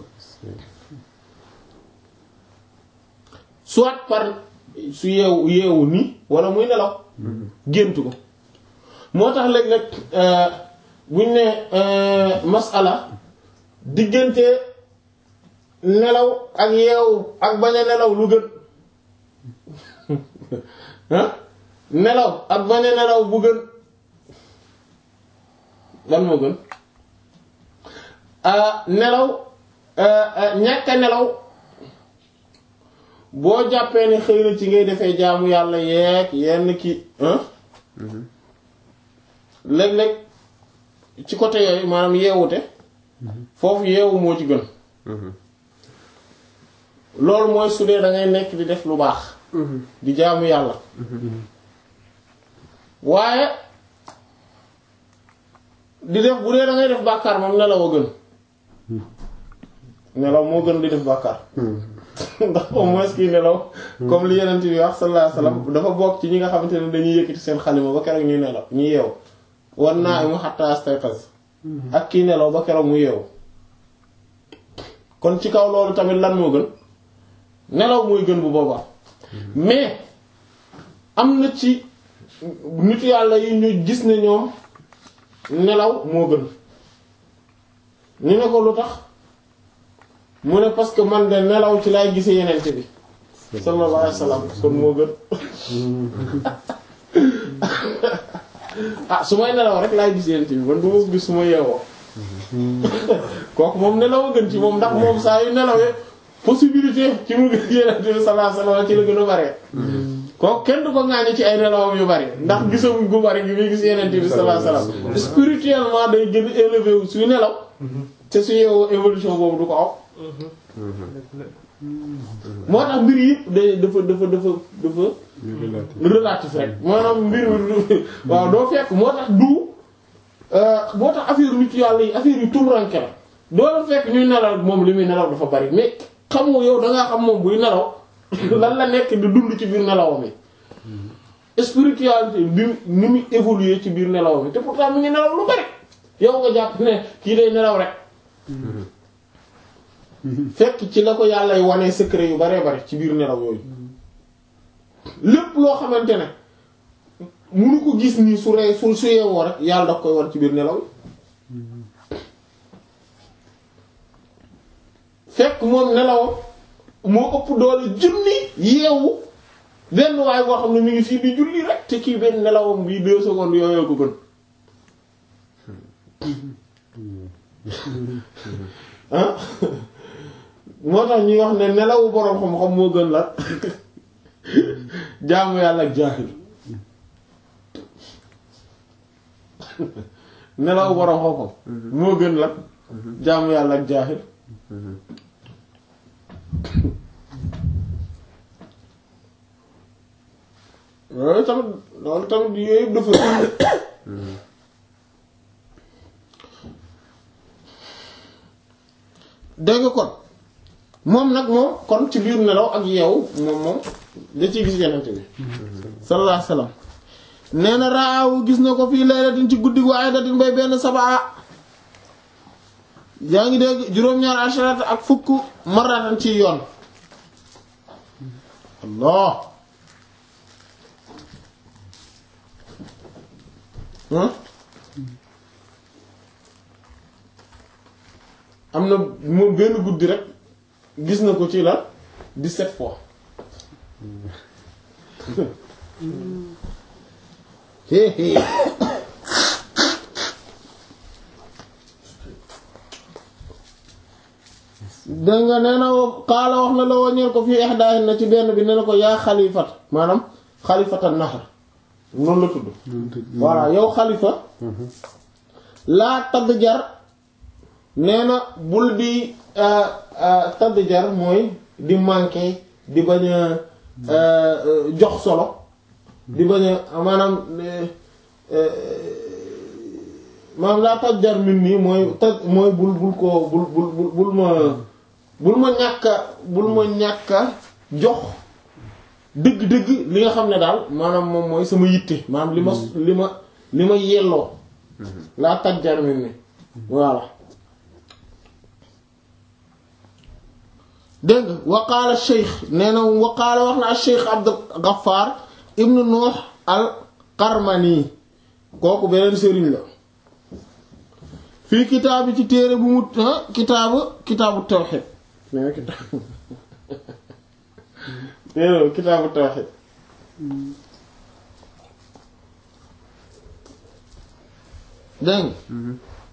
[SPEAKER 1] soit par su yeewu yeewu nii wala muy nelaw géntu ko moo tax léeg-léeg buñ ne masala diggante nelaw ak yeewu ak bañ a nelaw lu gën ah nelaw ak bañ a nelaw bu gën lan moo gën nelaw ñàkk a nelaw boo jàppee ne xëy na ci ngay defee jaamu yàlla yeeg yenn ki léeg-léeg ci côté yooyu maanaam yeewute foofu yeewu moo ci gën loolu mooy su dee da ngay nekk di def lu baax di jaamu yàlla waaye di def bu dee da ngay def bàkkaar moom nelaw a gën nelaw moo gën di def bàkkaar ndax au moins kii nelaw comme li yeneen bi wax sallallahu alayhi wasallam dafa bokk ci ñi nga xamante ne dañuy yëkkati seen xalima ba keroog ñuy nelaw ñu yeew wan naa mu hatta astayqaz ak kii nelaw ba keroog mu yeew kon ci kaw loolu tamit lan moo gën nelaw mooy gën bu boobaa mais am na ci nit yàlla yi ñu gis ne ñoom nelaw moo gën ñu ne ko lu tax mu ne parce que man de nelaw ci laay gisee yenente bi sallallahu alayhi wasallam kon moo gën ah su may nelaw rek laay gis yenente bi man du ma gis su ma yeewoo kooku moom nelaw a gën ci moom ndax moom saa yu nelawee possibilité ci mu gis yenente bi sallallahu alayhi wasallam ci la gën a bare kooku kenn du ko ŋaañu ci ay nelawam yu bari ndax gisamuñ gu bari gi muy gis yenente bi sallallahu alayhi wasallam spirituellement day gën a élevé wu suy nelaw te su yeewoo évolution boobu du ko aw moo tax mbir yëpp day dafa dafa dafa dafa relatif rek maanaam mbir mi waaw doo fekk moo tax du moo tax affaire nit yàlla yi affaire yu tumuranke la doo la fekk ñuy nelaw moom li muy nelaw dafa bari mais xam nga yow dangaa xam moom buy nelaw lan la nekk di dund ci biir nelawam yi spiritualité bi ni muy évoluer ci biir nelawam yi te pourtant mi ngi nelaw lu bari yow nga jàpp ne kii day nelaw rek fekk ci la ko yàlla wane secret yu baree bari ci biir nelaw yooyu lépp loo xamante ne munu ko gis nii su rey su su yeewoo rek yàlla daf koy war ci biir nelaw yi fekk moom nelawam moo ëpp doole junni yeewu benn waaye boo xam ne mi ngi fii di julli rek te kii benn nelawam bii deux secondes yooyu ko gën ah moo tax ñuy wax ne nelawu boroom xam-xam moo gën la jaamu yàlla ak jaahil nelawu boroom xam-xam moo gën la jaamu yàlla ak jaahil loolu tamit loolu tamit yooyu yëpp dafa dégg nga kon moom nag moom kon ci biir nelaw ak yeewu moom moom da ciy gis yenente bi sallallahu alayhi wasallam nee na raawu gis na ko fii laylatin ci guddi gu aydatin bay benn sabaa yaa ngi dégg juróom-ñaar asharat ak fukk maratan ci yoon allah am na moom benn guddi rek gis na ko ci la 17 fois hé hé dégg nga nee na xaala wax na la waññeel ko fii ihdaahin na ci benn bi ne na ko yaa xalifat maanaam xalifata naxar noonu la tudd voilà yow xalifa laa tadd jar nee na bul di tadd jar mooy di manqué di bañ a jox solo di bañ a maanaam maanaam laa tadd jar min nii mooy taj mooy bul bul ko bul bul bul bul ma bul ma ñàkka bul ma ñàkka jox dëgg-dëgg li nga xam ne daal maanaam moom mooy sama yitte maanaam li ma li ma li ma yelloo laa tajjar min ni voilà dégg nga waqaala cheikh nee na waqaala wax na cheikh Abdul Ghaffar ibnu Nuux al Qarmani kooku beneen sëriñ la fii kitaabi ci téere bu mu kitaabu kitaabu tawxid nee na kitaabu téere kitaabu tawxid dégg nga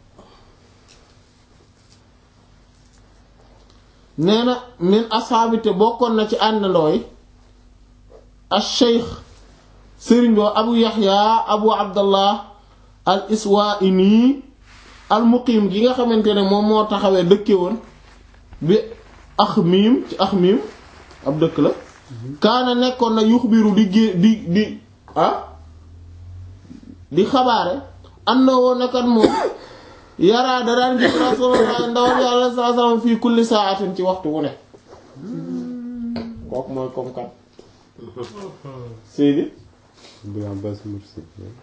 [SPEAKER 1] nee na min asxaabi te bokkoon na ci àndandoo yi al sheikh sëriñ boo abu yaxya abu abdallah al iswaini al muqiim gi nga xamante ne moom moo taxawee dëkke woon bi ax miim ci ax miim ab dëkk la kaana nekkoon na yuxbiru di gé di di ah di xabaare am na woon nakat moom yaraa da daan gis rasulullah ndawal yàlla saa salaam fii kulli saatin ci waxtu wu ne kooku mooy comme kat Seydi
[SPEAKER 6] bu Abbas Mursi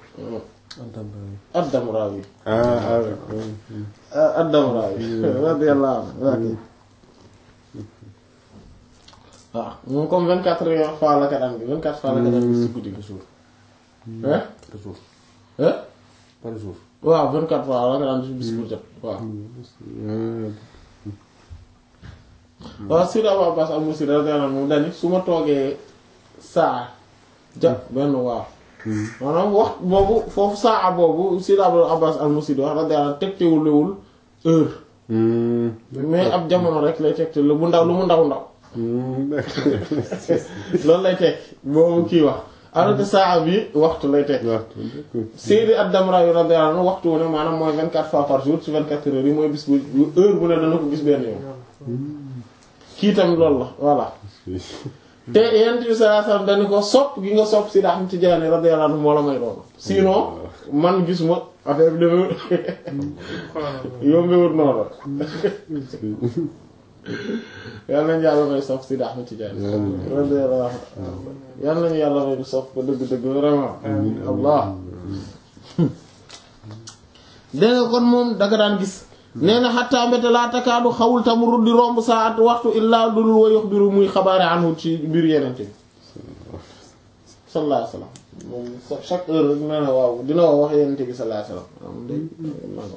[SPEAKER 1] Ad-Damrawi
[SPEAKER 6] ah ah
[SPEAKER 1] Ad-Damrawi radiyallahu anhu waaw moom comme vingt quatre heures fois la ka daan bi vingt quatre fois la ka daan bi si guddi gi suur hein
[SPEAKER 4] par jour
[SPEAKER 1] hein
[SPEAKER 4] par jour
[SPEAKER 1] waaw vingt quatre fois la ka daan bis bu jot waaw waaw Seydi Abu Abbas al-Mursi radiyallahu anhu moom dani su ma toogee saa ja benn waaw maanaam wax boobu foofu saa boobu Seydi Abu Abbas al-Mursi di wax radiyallahu anhu tegtewulewul heure mais ab jamono rek lay tegte lu mu ndaw lu mu ndaw ndaw loolu lay teg boobu kii wax alors que saa bi waxtu lay teg Seydi ad-Damrawi radiyallahu anhu waxtu wu ne maanaam mooy 24 fois par jour ci 24 heures yi mooy bis bu heure bu ne dana ko gis benn yoon kii tamit loolu la voilà te yent bi sallallahu alayhi wasallam dañu ko sopp gi nga sopp Seydi Ahmad Tijaani radiyallahu anhu moo la may loolu sinon man gis ma affaire bi demewul yombewul noonu yal nañu yàlla may sopp Seydi Ahmad Tijaani radiyallahu anhu yal nañu yàlla may sopp ko dëgg-dëgg vraiment allah dégg nga kon moom danga daan gis nee na xattaa mbete laa takaadu xawul tamurut di romb saat waxtu illaa dulul wa yuxbiru muy xabaare anhu ci mbir yenente bi sallallahu alayhi wasallam moom chaque heure rek nee na waaw dina wax wax yenente bi sallallahu alayhi wasallam am day nango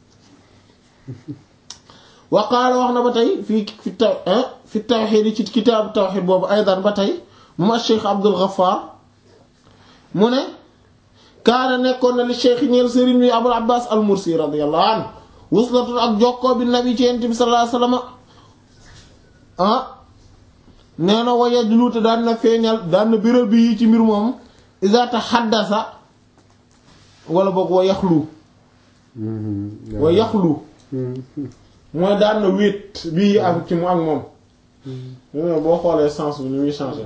[SPEAKER 1] wa qaala wax na ba tey fii fi taw fi tawxiid yi ci kitaabu tawxiid boobu aydan ba tey moom ak Cheikh Abdul Ghaffar mu ne kaana nekkoon na li cheikh ñeel sëriñ bi Abul Abbas al Mursi radiyallahu anhu wuslatun ak jokkoo bi nabi ci yent bi sallallahu alayhi wasallam ah nee na wa yajluute daan na feeñal daan na biral bi ci mbir moom iza tahaddasa wala boog wa yaxlu wa yaxlu mooy daan na wéet bii ak ci mu ak moom boo xoolee sens bi ni muy changé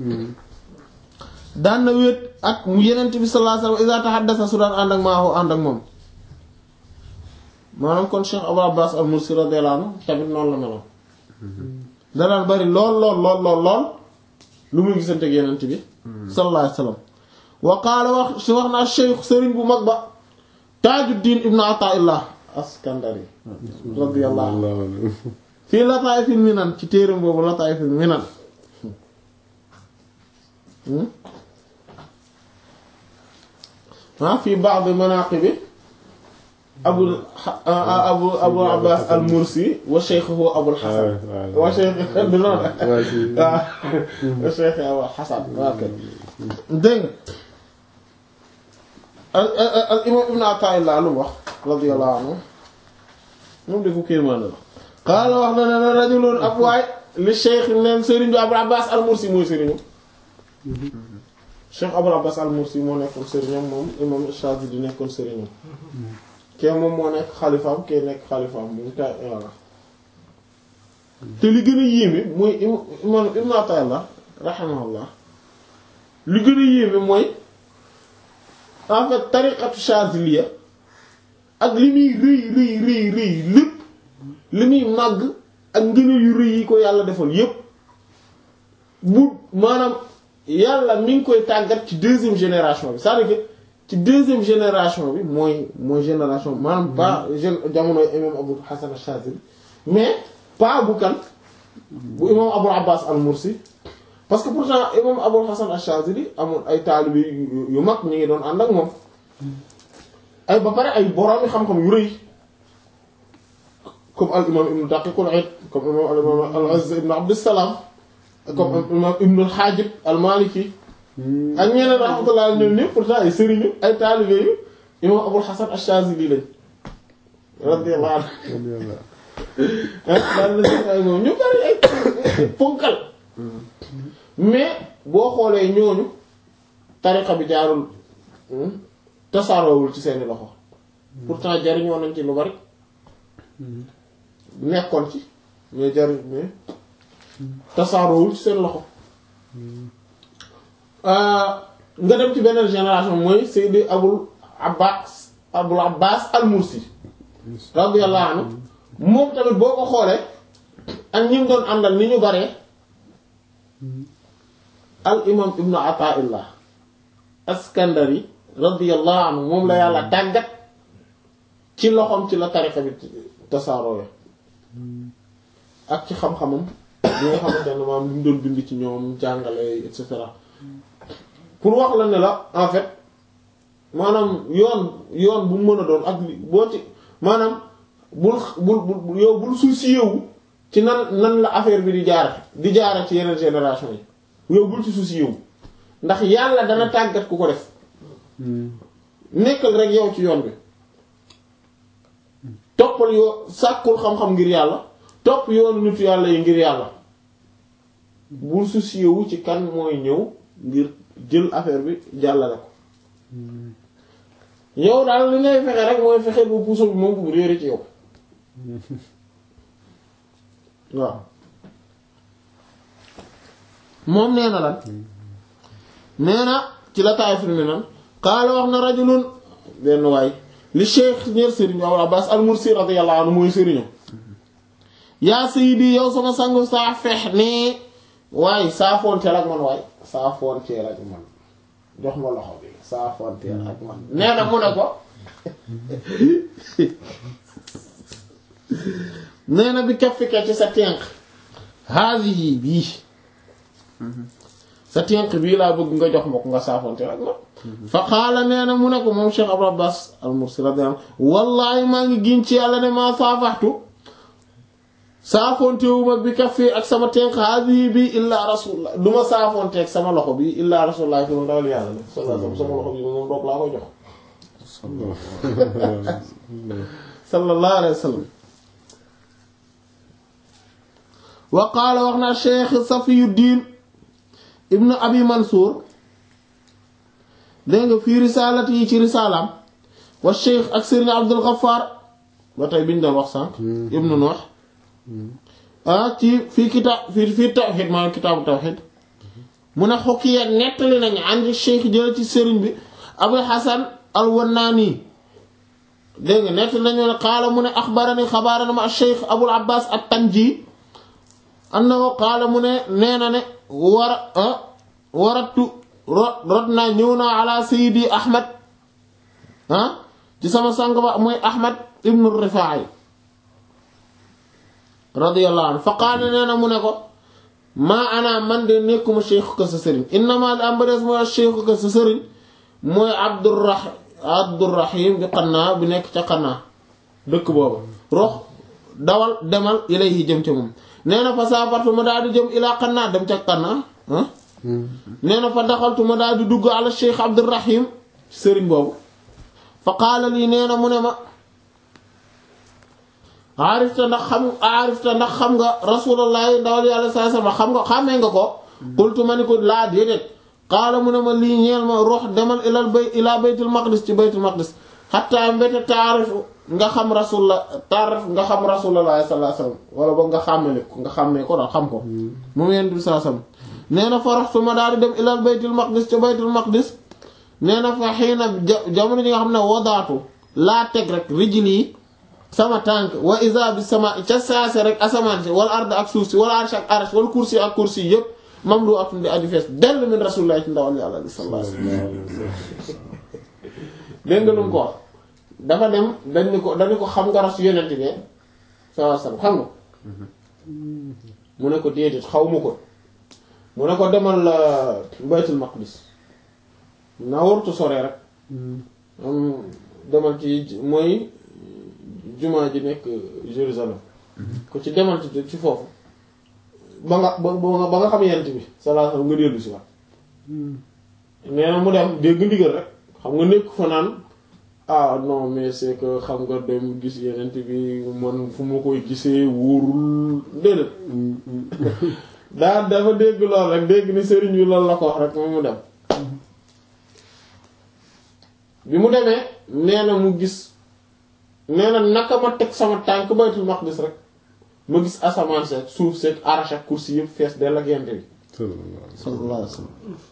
[SPEAKER 1] daan na wéet ak mu yenent bi sallallahu alayhi wasallam iza tahaddasa su daan ànd ak maahu ànd ak moom maanaam kon Cheikh Abou Abbas al-Mursi radiyallahu anhu tamit noonu la meloon da daan bari lool lool lool lool lool lu muy gisante ak yenent bi sallallahu alayhi wasallam wa qaala wax si wax naa cheikh sëriñ bu mag ba Tajuddin ibn Ata'illah Askandari radiyallahu anhu fii Lataa'ifil Minan ci téeram boobu Lataa'ifil Minan ah fii ba'd manaaqibi abu abu abu abbas al mursi wa shaykhuhu abul hasan wa shaykh du noonu waaw wa shaykh abul hasan waa kay dégg nga al al imam ibn Ata'illah lu mu wax radiyallahu anhu moom de ku kéemaan la qaala wax na ne rajulun ab waay li shaykh neen sëriñ bi abul abbas al mursi mooy sëriñu Cheikh Abul Abbas al-Mursi moo nekkoon sëriñam moom imam Shafi'i nekkoon sëriñam kee moom moo nekk xalifaam kee nekk xalifaam moom ta voilà te li gën a yéeme mooy imam Ibn Ata'illah rahimahullah li gën a yéeme mooy en fait tariqatu Shaziliya ak li muy rëy rëy rëy rëy lépp li muy màgg ak ngëneel yu rëy yi ko yàlla defal yépp bu maanaam yàlla mi ngi koy tàggat ci deuxième génération bi c'est-à-dire que ci deuxième génération bi mooy mooy génération maanaam pas gén jamonoy imam Abu Hasan al-Shazili mais pas bu kan bu imam Abu Abbas al-Mursi parce que pourtant imam Abu Hasan al-Shazili amoon ay taalibe yu yu mag ñu ngi doon ànd ak moom ay ba pare ay boroomi xam-xam yu rëy comme al imam ibn Daqiq al-Eid comme imam al imam al-Azz ibn Abd as-Salam comme imam ibn al-Hajib al-Maliki ak ñeneen rahmatullah ñoom ñëpp pourtant ay sëriñu ay taalibe yu imam Abul Hasan ash-Shazili lañ radiyallahu anhu daal la ay moom ñu bari ay ponkal mais boo xoolee ñooñu tariqa bi jaarul tasaaroowul ci seeni loxo pourtant jariñoo nañ ci lu bari nekkoon ci mais jariñ mais tasaaroowul ci seen loxo nga dem ci beneen génération mooy Seydi Abul Abbas Abul Abbas al-Mursi radiyallahu anhu moom tamit boo ko xoolee ak ñi mu doon àndal ni ñu baree al imam ibnu Ataillah Askandari radiyallahu anhu moom la yàlla tàggat ci loxoom ci la tariqa bi tasaaroo ak ci xam-xamam li nga xamante ne maam li mu doon bind ci ñoom jàngale et cetera pour wax la ne la en fait maanaam yoon yoon bu mu mën a doon ak boo ci maanaam bul bul bul yow bul soucier wu ci nan nan la affaire bi di jaar di jaara ci yeneen génération yi yow bul ci soucier wu ndax yàlla dana tàggat ku ko def nekkal rek yow ci yoon bi toppal yoo sàkkul xam-xam ngir yàlla topp yoonu nitu yàlla yi ngir yàlla bul soucier wu ci kan mooy ñëw ngir jël affaire bi jàllale ko yow daal li ngay fexe rek mooy fexe bu puso bi moom bu réere ci yow waaw moom nee na lan nee na ci la taay fi mi nan qaala wax na rajulun benn waay li cheikh ñeer sëriñ Abul Abbas al-Mursi radiyallahu anhu mooy sëriñam yaa sayyidi yow sama sangu saa fex nii waaye saafoonteel ak man waay saafoonteel ak man jox ma loxo bi saafoonteel ak man nee na mu ne ko nee na bi kaffika ci sa tenq haadihi bii sa tenq bii laa bëgg nga jox ma ko nga saafoonteel ak man fa qaala nee na mu ne ko moom Cheikh Abul Abbas al-Mursi radiyallahu anhu wallaahi maa ngi giñ ci yàlla ne maa saafaxtu saafontewuma bi kaffi ak sama tenq haadihi bi illaa rasulullah du ma saafonteeg sama loxo bi illaa rasulullah fi mu ndawal yàlla la sallallahu sama loxo bi moom doog laa koy jox sallallahu alayhi wa sallam wa qaala wax na cheikh safiyuddin ibnu abi mansour dégg nga fii risaalati yi ci risaalaam wa cheikh ak sëriñ abdul ghaffar ba tey biñ doon wax sànq ibnu nuux ah ci fii kitaab fii fii tawxid maanaam kitaabu tawxid mu ne xukki ak nettali nañu andi cheikh jële ci sëriñ bi abul hasan al wannaani dégg nga nettali nañu ne qaala mu ne axbarani xabaarana ma cheikh abul abbas at tanji annahu qaala mu ne nee na ne war waratu rot rot naa ñëw naa ala sayidi ahmad ah ci sama sang ba mooy ahmad ibnu rifaa'i radiyallahu anhu fa qaala nee na mu ne ko maa ana man de nekkuma cheikh ko sa sëriñ innama li am ba des mooy cheikh ko sa sëriñ mooy abdurrah abdurrahim bi xannaa bi nekk ca xannaa dëkk boobu rox dawal demal ilayhi jëm ca moom nee na fa saafartu ma daal di jëm ilaa xannaa dem ca xannaa ah nee na fa daxaltu ma daal di dugg ala cheikh abdurrahim sëriñ boobu fa qaala lii nee na mu ne ma aarifta ndax xam aarifta ndax xam nga rasulullahi ndawal yàlla saa sama xam nga xàmmee nga ko qultu ma ni ko laa déedéet qaala mu ne ma lii ñeel ma rox demal ilal bay ilaa baytul maqdis ci baytul maqdis xatta mbéta taarifu nga xam rasulullah taarif nga xam rasulullahi sallallahu alayhi wasallam wala boog nga xàmmee ko nga xàmmee ko daal xam ko moom yent bi saa sam nee na fa raxtu ma daal di dem ilal baytul maqdis ca baytul maqdis nee na fa xëy na jamono ji nga xam ne wadaatu laa teg rek rijil yi sama tànk wa isa bi sama ca saase rek asamaan si wala ard ak suuf si wala arsh ak arsh wala kursi ak kursi yëpp mamlu atun di aju fees dell min rasulullah ci ndawal yàlla li sallallahu alayhi wasallam dégg nga lu mu ko wax dafa dem dañ ni ko dañu ko xam nga ras yonent bi sallallahu alayhi wasallam xam nga mu ne ko déedéet xaw ma ko mu ne ko demal baytul maqdis naa wartu sore rek am demal ci mooy jumaa ji nekk Jérusalem ko ci demal ci ci foofu ba nga ba ba ba nga xam yent bi sallallahu alayhi wasallam nga dellu si waat nee na mu dem dégg ndigal rek xam nga nekk fa naan ah non mais c'est que xam nga dem gis yenent bi man fu ma koy gisee wóorul déedéet daa dafa dégg lool rek dégg ni sëriñ bi loolu la ko wax rek moom mu dem bi mu demee nee na mu gis nee na naka ma teg sama tànk baytul maqdis rek ma gis asamaan seeg suuf seeg arach ak kursi yëpp fees dell ak yent bi sallallahu alayhi wasallam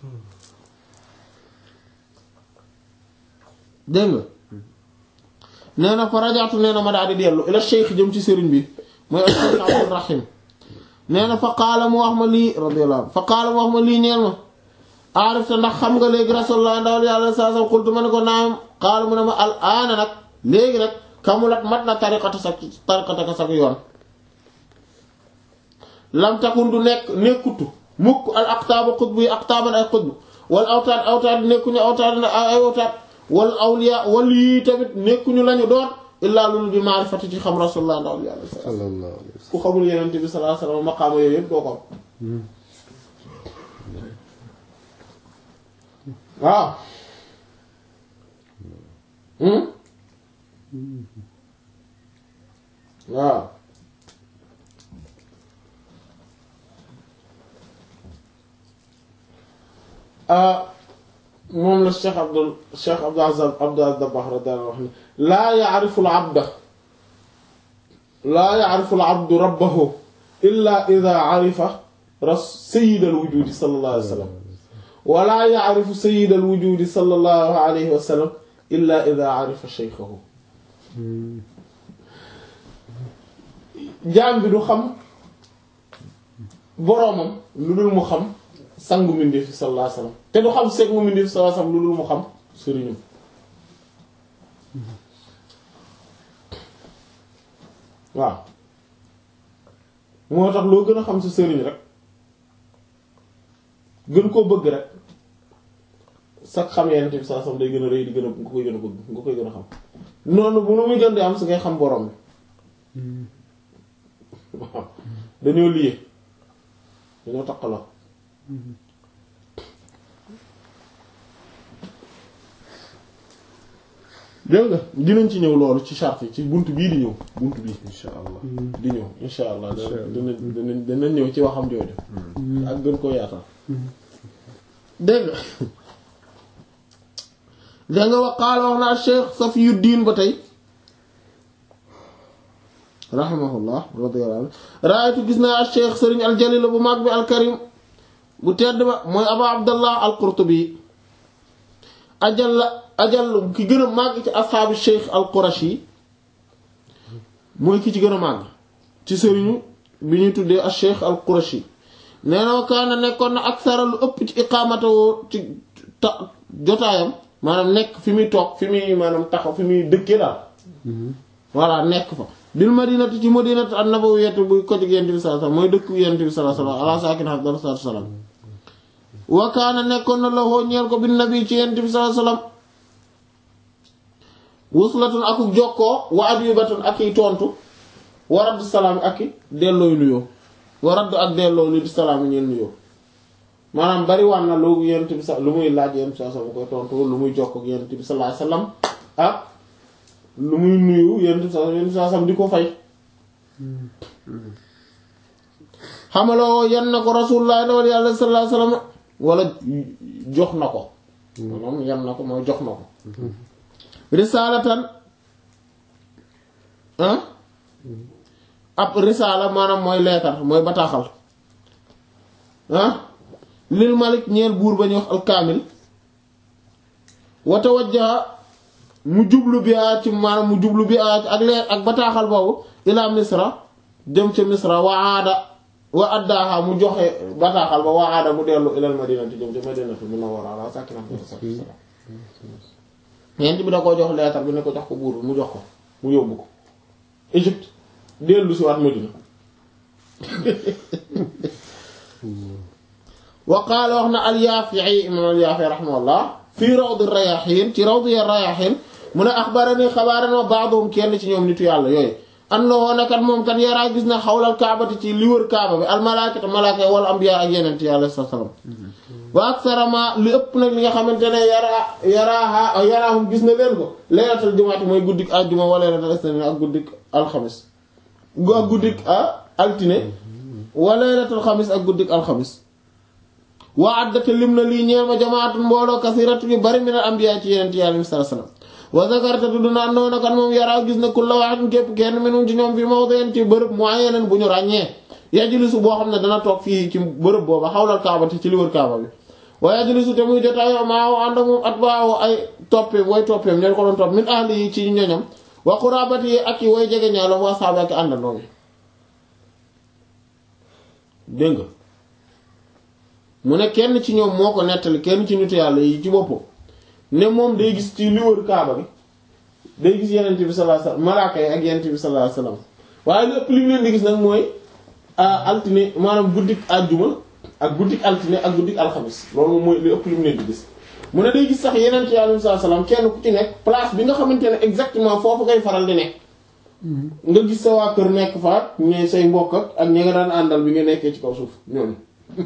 [SPEAKER 1] dégg nga nee na fa rajaatu nee na ma daal di dellu ila cheikh jëm ci sëriñ bi mooy al cheikh abdul rahim nee na fa qaala mu wax ma lii radiyallahu anhu fa qaala mu wax ma lii ñeel ma aarif te ndax xam nga léegi rasulullah ndawal yàlla saa sa xultu ma ne ko naam qaala mu ne ma al aana nag léegi nag kamulat mat na tariqata sa tariqata sa yoon lam takun du nekk nekkutu mukk al aqtaaba xutbu yi aqtaaban ay xutbu wala awtaat awtaat nekkuñu awtaat ay awtaat wal awliya wal yii tamit nekkuñu lañu doon illaa loolu bi maarifati ci xam rasulullah ndawal yàlla
[SPEAKER 6] sallallahu alayhi wa
[SPEAKER 1] ku xamul yeneen bi sallallahu alayhi wasallam maqaama yooyu yëpp doo ko am waaw waaw moom la Cheikh Abdul Cheikh Abdul Aziz Abdul Aziz Dabakh radiyallahu anhu laa ya'rifu al-'abda laa ya'rifu al-'abdu rabbahu illaa idhaa 'arifa sayyida al-wujuudi sallallahu alayhi wa sallam wa laa ya'rifu sayyida al-wujuudi sallallahu alayhi wa sallam illaa idhaa 'arifa shaykhahu jaam bi du xam boroomam lu dul mu xam sangu mbindeef sallallahu alayhi wa sallam te du xam seeg mu mbindeef sallallahu alayhi wa sallam lu dul mu xam sëriñam waaw moo tax loo gën a xam sa sëriñ rek gën koo bëgg rek sax xam yenn bi saa sam day gën a rëy di gën a nga koy gën a bëgg nga koy gën a xam noonu bu nu muy gën di am si ngay xam borom bi waaw dañoo lié dañoo takkaloo dégg nga dinañ ci ñëw loolu ci charte yi ci bunt bii di ñëw bunt bii
[SPEAKER 2] insha allah
[SPEAKER 1] di ñëw insha allah dana dana dana ñëw ci waxam jooju ak gën koo yaatal dégg nga dégg nga wax qaala wax naa Cheikh Safiyuddin ba tey rahimahullah radiyallahu anhu raaytu gis naa al Cheikh Sëriñ al Jalil bu mag bi al Karim bu tedd ba mooy Aba Abdallah al Qurtubi ajal la ajal ki gën a màgg ci asxaabu Cheikh al Qurashi mooy ki ci gën a màgg ci sëriñu bi ñuy tuddee al Cheikh al Qurashi nee na wa kaana nekkoon na ak sara lu ëpp ci iqaamatawoo ci ta jotaayam maanaam nekk fi muy toog fi muy maanaam taxaw fi muy dëkkee daal voilà nekk fa bil madinati ci madinati an-nabawiyyati bu ko ci yent bi sallallahu alayhi wasallam mooy dëkk yent bi sallallahu alayhi wasallam ala sakin afdal sallam wa kaana nekkoon na la hoo ñeel ko bin nabi ci yent bi sallallahu alayhi wasallam wuslatun akuk jokkoo wa adyubatun ak i tontu wa radd salaam ak i dellooy nuyoo wa radd ak delloo lu di salaam ñeen nuyoo maanaam bari waan na lu yent bi sa lu muy laaj yent bi sallallahu alayhi wasallam koy tontu lu muy jokk ak yent bi sallallahu alayhi wasallam ak lu muy nuyu yent bi sallallahu alayhi wasallam di ko fay xamaloo yan na ko rasulullah dawal yàlla sallallahu alayhi wasallam wala jox na ko moom yan na ko mooy jox na ko risalatan ah ab risala maanaam mooy leetar mooy bataaxal ah lil malik ñeel buur ba ñuy wax alkaamil wa tawajjaha mu jublu bi a ci maanaam mu jublu bi a ak leer ak bataaxal boobu ila misra dem ca misra wa aada wa addaaha mu joxe bataaxal ba wa aada mu dellu ilal madinati jëm ca madinati munawwara ala sakinah yent bi da koo jox leetar bi ne ko jox ko buur bi mu jox ko mu yóbbu ko Égypte dellu si waat Madina wa qaala wax na al-Yaafi'i imam al-Yaafi'i rahimahullah fii rawd ar-Rayaahiin ci rawd ar-Rayaahiin mu ne axbarani xabaara ma ba'duhum kenn ci ñoom nitu yàlla yooyu annahu nakat moom kat yaraa gis na xawlal kaabati ci li wër kaaba bi al-malaa'ikata malaaka wal anbiyaa ak yeneen ci yàlla sallallahu alayhi wasallam wa aksara ma li ëpp nag li nga xamante ne yaraa yaraaha yaraahum gis na leen ko laylatul jumaati mooy guddik àjjuma wa laylatul isniin ak guddik alxamis ak guddik altine wa laylatul xamis ak guddik alxamis waa addate lim na lii ñeel ma jamaatun mbooloo kasiratu yu bari min al anbiya ci yeneen yàlla mi sallallahu alayhi wasallam wa zakarta tudd na noonu kan moom yaraa gis na kulla wahidin képp kenn minum ci ñoom fi mawdin ci bërëb muayyanan bu ñu ràññee yajlisu boo xam ne dana toog fii ci bërëb booba xawlal kaaba te ci li wër kaaba bi wa yajlisu te muy jotaayoo maawo ànd ak moom atbaawu ay toppe way toppeem ñoo ko doon topp min ahli yi ci ñoñam wa qurabati yi ak yi way jege ñaalam wa saaba ak àndandoo yi dégg nga mu ne kenn ci ñoom moo ko nettali kenn ci nitu yàlla yi ci boppam ne moom day gis ci li wër kaaba bi day gis yenent bi sallallahu alayhi wasallam malaaka yi ak yenent bi sallallahu alayhi wasallam waaye lépp li mu leen di gis nag mooy altine maanaam guddik àjjuma ak guddik altine ak guddik alxamis loolu moom mooy li ëpp li mu leen di gis mu ne day gis sax yenent yi alayhi salaam kenn ku ci nekk place bi nga xamante ne exactement foofu ngay faral di nekk nga gis sa waa kër nekk fa ñooy say mbokk ak ak ñi nga daan àndal bi nga nekkee ci kaw suuf ñooñu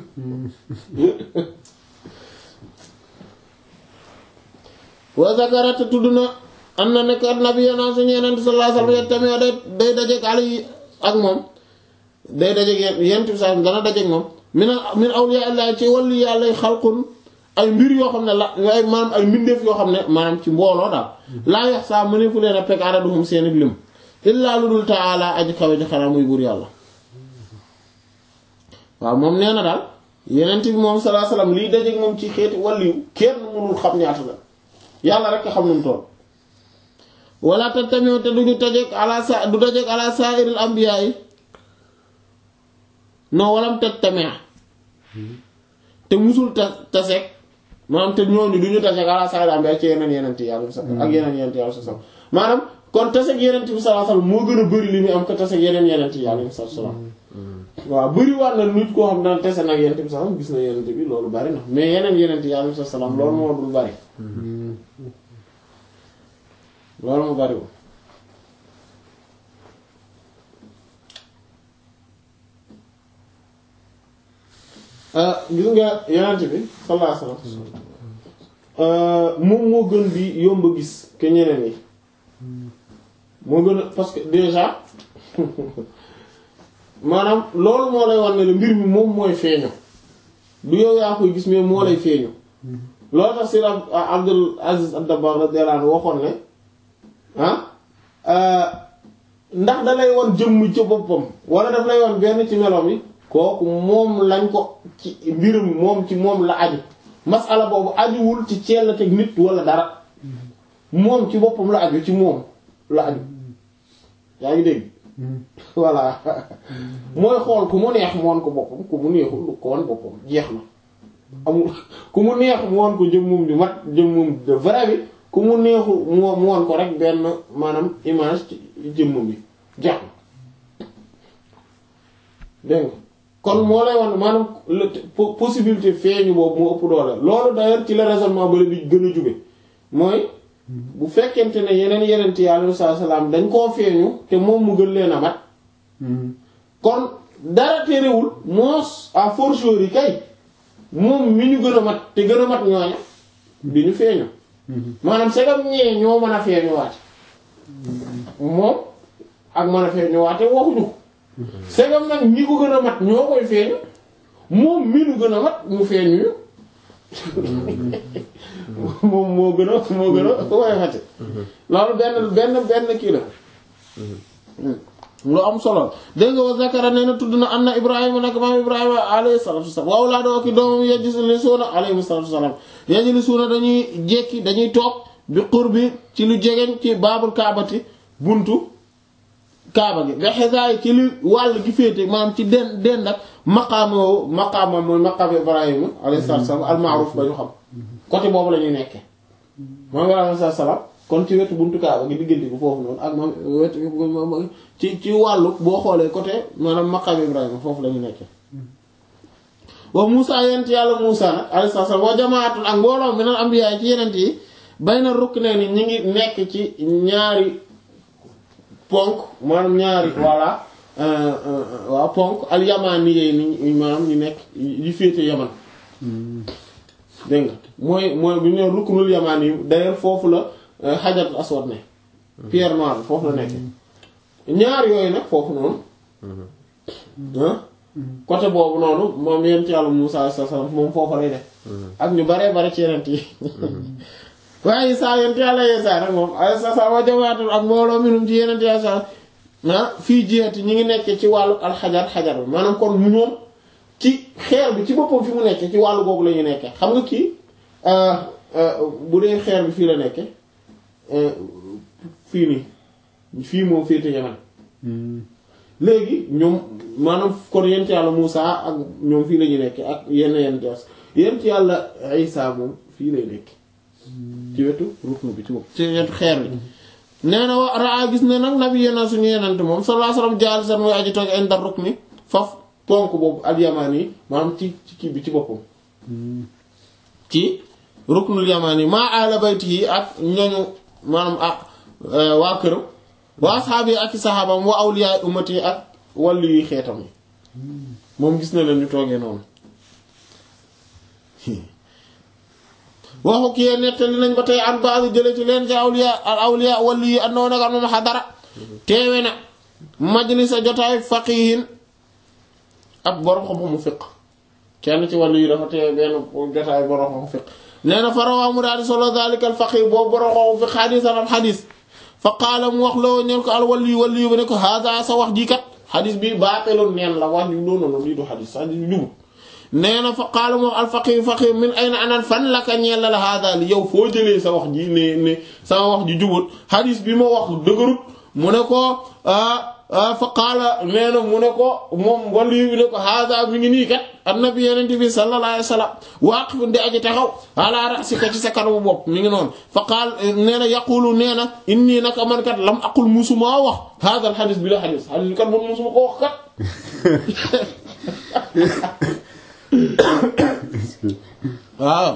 [SPEAKER 1] wa zakarata tudd na am na nekk nabiyana suñu yenent sallallahu alayhi wasallam tamit day day dajeek ali ak moom day dajeek yenent bi sallallahu dana dajeek moom min min awliya allah ci wàllu yàlla xalqun ay mbir yoo xam ne la ay maanaam ay mbindeef yoo xam ne maanaam ci mbooloo daal laa yox saa mënefu leen a pegg araduhum seeni lim illaa lu dul taala aji kawe ji xanaa muy buur yàlla waaw moom nee na daal yenent bi moom sallallahu alayhi wasallam liy dajeek moom ci xeeti wàlliw kenn mënul xam ñaata la yàlla rek xam nu mu toll wala te tamit te duñu tajeek ala sa du dajeek ala sa'iril anbiya yi non walam teg tamit te musul ta taseek maanaam te ñooñu duñu taseek ala sa'iril anbiya ci yeneen yenent yàlla sax ak yeneen yenent yàlla sax maanaam kon taseek yenent bi sallallahu alayhi wasallam moo gën a bari li muy am ko taseek yeneen yenent yàlla sallallahu alayhi wasallam waaw bëri waat na nit koo xam dana tese nag yenent bi sax gis na yenent bi loolu bari na mais yeneen yenent yàlla sallallahu alayhi wasallam loolu moo dul bari loolu mu bariwul gis nga yonent bi sallallahu alayhi wasallam moom moo gën di yomb a gis que ñeneen yi moo gën a parce que déjà maanaam loolu moo lay war ne la mbir mi moom mooy feeñu du yow yaa koy gis mais moo lay feeñu loolu tax si Abdul Aziz ad-Dabbar radiyallahu anhu waxoon ne ah ndax da lay won jëmm ci boppam wala daf lay won benn ci meloom yi kooku moom lañ ko ci mbirum moom ci moom la aju masala boobu ajuwul ci ceel teg nit wala dara moom ci boppam la aju ci moom la aju yaa ngi dégg voilà mooy xool ku mu neex mu won ko boppam ku mu neexul lu ko won boppam jeex na amul ku mu neex mu won ko jëmmum di mat jëmmum de vrai bi ku mu neexul mu won ko rek benn maanaam image ci jëmmum bi jeex na dégg nga kon moo lay wan maanaam possibilité feeñu boobu moo ëpp doole loolu d'ailleurs ci la raisonnement bale bi gën a jóge mooy bu fekkente ne yeneen yeneen ti yàlla salaam dañ koo feeñu te moom mu gën leen a mat kon dara terewul moos à fortiori kay moom mi ñu gën a mat te gën a mat ñooña di ñu feeñu maanaam segam ñee ñoo mën a feeñu waate moom ak mën a feeñu waate waxuñu ko segam nag ñi ko gën a mat ñoo koy feeñu moom mi ñu gën a mat mu feeñu moom moo gën a moo gën a woyofate loolu benn benn benn kii la lu am solo dégg nga wa zakara nee na tudd na anna ibrahima nag maam ibrahima alayhi salatu wasalam waaw laa doo ki doomam yajlisuuna alayhi salatu wasalam yajlisuuna dañuy jekki dañuy toog bi qurbi ci lu jegeñ ci baabul kaabati buntu kaaba gi ba xesaay ci li wàll gi féete maanaam ci den den ak maqaama maqaama mooy maqaama ibrahima alayhi salatu wasalam al ma'ruf ba ñu xam côté boobu la ñuy nekkee maam Ibrahima alayhi salaam kon ci wetu buntu Kaaba gi diggante bu foofu noonu ak maam wetu ci ci wàllu boo xoolee côté maanaam maqaam Ibrahima foofu la ñu nekkee wa Muusaa yent yàlla Muusaa nag alayhi salaam wa jamaatul ak mbooloo minal anbiyaa ci yenent yi bayna ruknayni ñi ngi nekk ci ñaari ponk maanaam ñaari voilà waa ponk al yamaani yee ni maanaam ñu nekk yi féete yaman dégg nga mooy mooy bu ñu nee ruknul yamaan yi d'ailleurs foofu la xajarul aswad ne pierre noire foofu la nekk ñaar yooyu nag foofu noonu ah côté boobu noonu moom yent yàlla Muusaa sallallahu alayhi wasallam moom foofu lay def ak ñu baree bare ci yenent yi waaye saa yent yàlla yeesaa nag moom ay sa sa wa jamaatul ak mbooloo minum ci yenent yàlla sa ah fii jihati ñi ngi nekkee ci wàllu alxajar xajar bi maanaam kon ñoom ci xeer bi ci boppam fi mu nekkee ci wàllu googu la ñu nekkee xam nga kii bu dee xeer bi fii la nekkee fii nii fii moom féete Yaman léegi ñoom maanaam kon yent yàlla Muusaa ak ñoom fii la ñu nekkee ak yenn yenn jas yent yàlla Isaa moom fii lay nekk ci wetu ruknu bi ci bopp ci wetu xeer bi nee na wa raa gis ne nag nabi yena suñu yenante moom sallallahu alayhi wasallam jaal san mooy aji toog inda rukni faf ponk boobu al yamaan yi maanaam ci ci kii bi ci boppam ci ruknul yamaan yi maa ala bayti yi ak ñoñu maanaam ah waa këram wa asxaabi ak i saxaabam wa awliyaa ummati yi ak wàllu yuy xeetam yi moom gis na leen ñu toogee noonu waxu kii nettali nañ ba tey an baax jële ci leen ci awliya al awliya wàllu yi andoo nag moom xadara teewe na majlisa jotaay faqihin ab borom xam-xamu fiq kenn ci wàllu yi dafa teewe benn jotaay borom xam fiq nee na fa rawaa mu daal di solo daalika al faqih boobu borom xam fiq xadiisan am xadiis fa qaala mu wax loo ñeen ko al wàllu yi wàllu yi ba ne ko haada sa wax ji kat xadiis bi baateloon neen la wax ju doon noonu lii du xadiis xadiis bi jubut nee na fa qaala mu wax al faqih faqih min ayna anan fan la ka ñeel la haada li yow foo jëlee sa wax ji ne ne sama wax ji jubut xadiis bi ma wax dëgërut mu ne ko fa qaala nee na mu ne ko moom wàllu yi ne ko haada mi ngi nii kat annabi yenente bi sallallahu alayhi wa sallam waaqif di aji taxaw ala rasika ci sa kanamu bopp mi ngi noonu fa qaal nee na yaqulu nee na inni naka man kat lam aqul musuma wax haada al xadis bi la xadis xadis bi kat man musuma ko wax kat waaw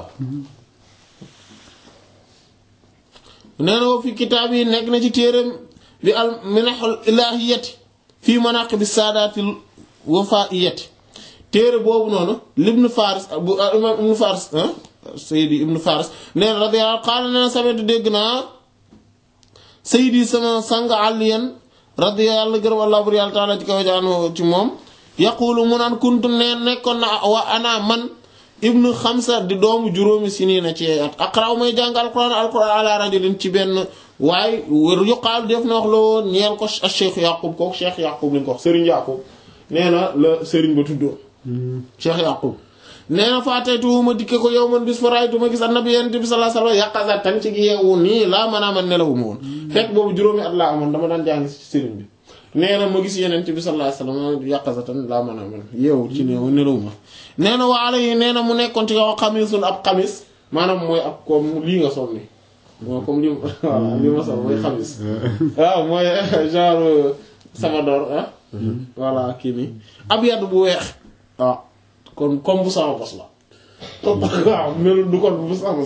[SPEAKER 1] nee na wa fi kitaab yi nekk na ci téeram bi al minahul ilahiyati fii manaqibi saadatil wafaiyati téere boobu noonu libnu faris bu imam ibnu faris sayidi ibnu faris nee na radiyallahu qaala nee na sametu dégg naa sayidi sama sang àlliyan radiyallahu gërëm allah bur yàlla taala ci kaw jaan ci moom yaqulu mu naan kuntu neen nekkoon na wa ana man ibnu xamsa di doomu juróomi siniina ci at aqraw may jàng alquran alquran ala rajulin ci benn waaye wër yuqaalu def na wax la woon ñeel ko cheikh yaqub kooku cheikh yaqub lañ ko wax sëriñ yaqub nee na la sëriñ ba tuddoo cheikh yaqub nee na faataytu ma dikke ko yow man bis fa raaytu ma gis annabi yonent bi sallallahu alayhi wasallam yaqazatan ci yeewu nii laa mën a man nelawuma woon fekk boobu juróomi at laa amoon dama daan jàng ci sëriñ bi nee na ma gis yonent bi sallallahu alayhi wasallam yaqazatan laa mën a man yeewu ci neewu nelawuma nee na waala yi nee na mu nekkoon ci kaw xamisun ab xamis maanaam mooy ab comme lii nga sol ni moo comme li voilà li ma sol mooy xamis waaw mooy genre samador ah voilà kii nii ab yadd bu weex waaw kon comme bu sama bos la waaw melu du kon bu sama bos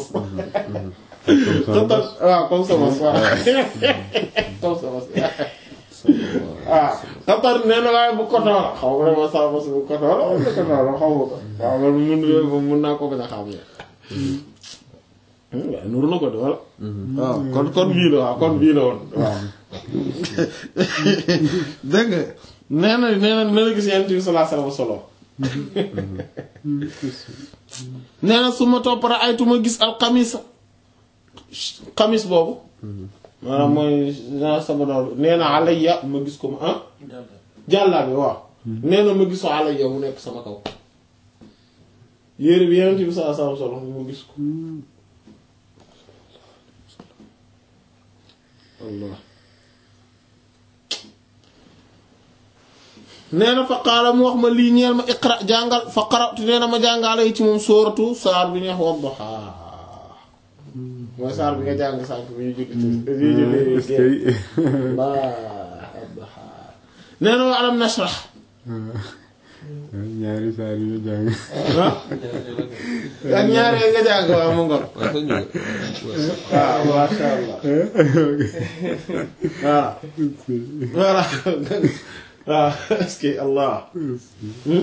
[SPEAKER 1] waaw comme sama bos waaw comme sama bos waaw xatar nee na waaye bu koto la xaw ma ne sama bos bu koto la wala koto la xaw ma ko waaw man mun moom mun naa ko bañ a xam ne waaw nuru na ko de wala waaw kon kon bii la waaw kon bii la woon waaw dégg nga nee na nee na nee na gis yent bi sallallahu alayhi wasallam solo nee na su ma topp ra ay tuma gis al xamis xamis boobu maanaam mooy genre sabadoor nee na alayya ma gis ko ma ah jàllaa bi waaw nee na ma gis ko alayya mu nekk sama kaw yére bi yeneen bi sallallahu alayhi wasallam solo ma gis ko Allah nee na fa qaala mu wax ma lii ñeel ma iqra jàngal fa qara'tu nee na ma jàngale yi ci moom sóoratu saar bi neex Wadduha mooy saar bi nga jàng sànk bi ñu julli bi ñu julli
[SPEAKER 6] est-ce que
[SPEAKER 1] nee na wa alam nashrah
[SPEAKER 6] ñaari saa yu ñu jàng
[SPEAKER 1] ah ak ñaari nga jàng waaw mu ngor
[SPEAKER 4] waaye sax ñu
[SPEAKER 1] waaw masha Allah waaw voilà waaw est-ce que Allah Hmm?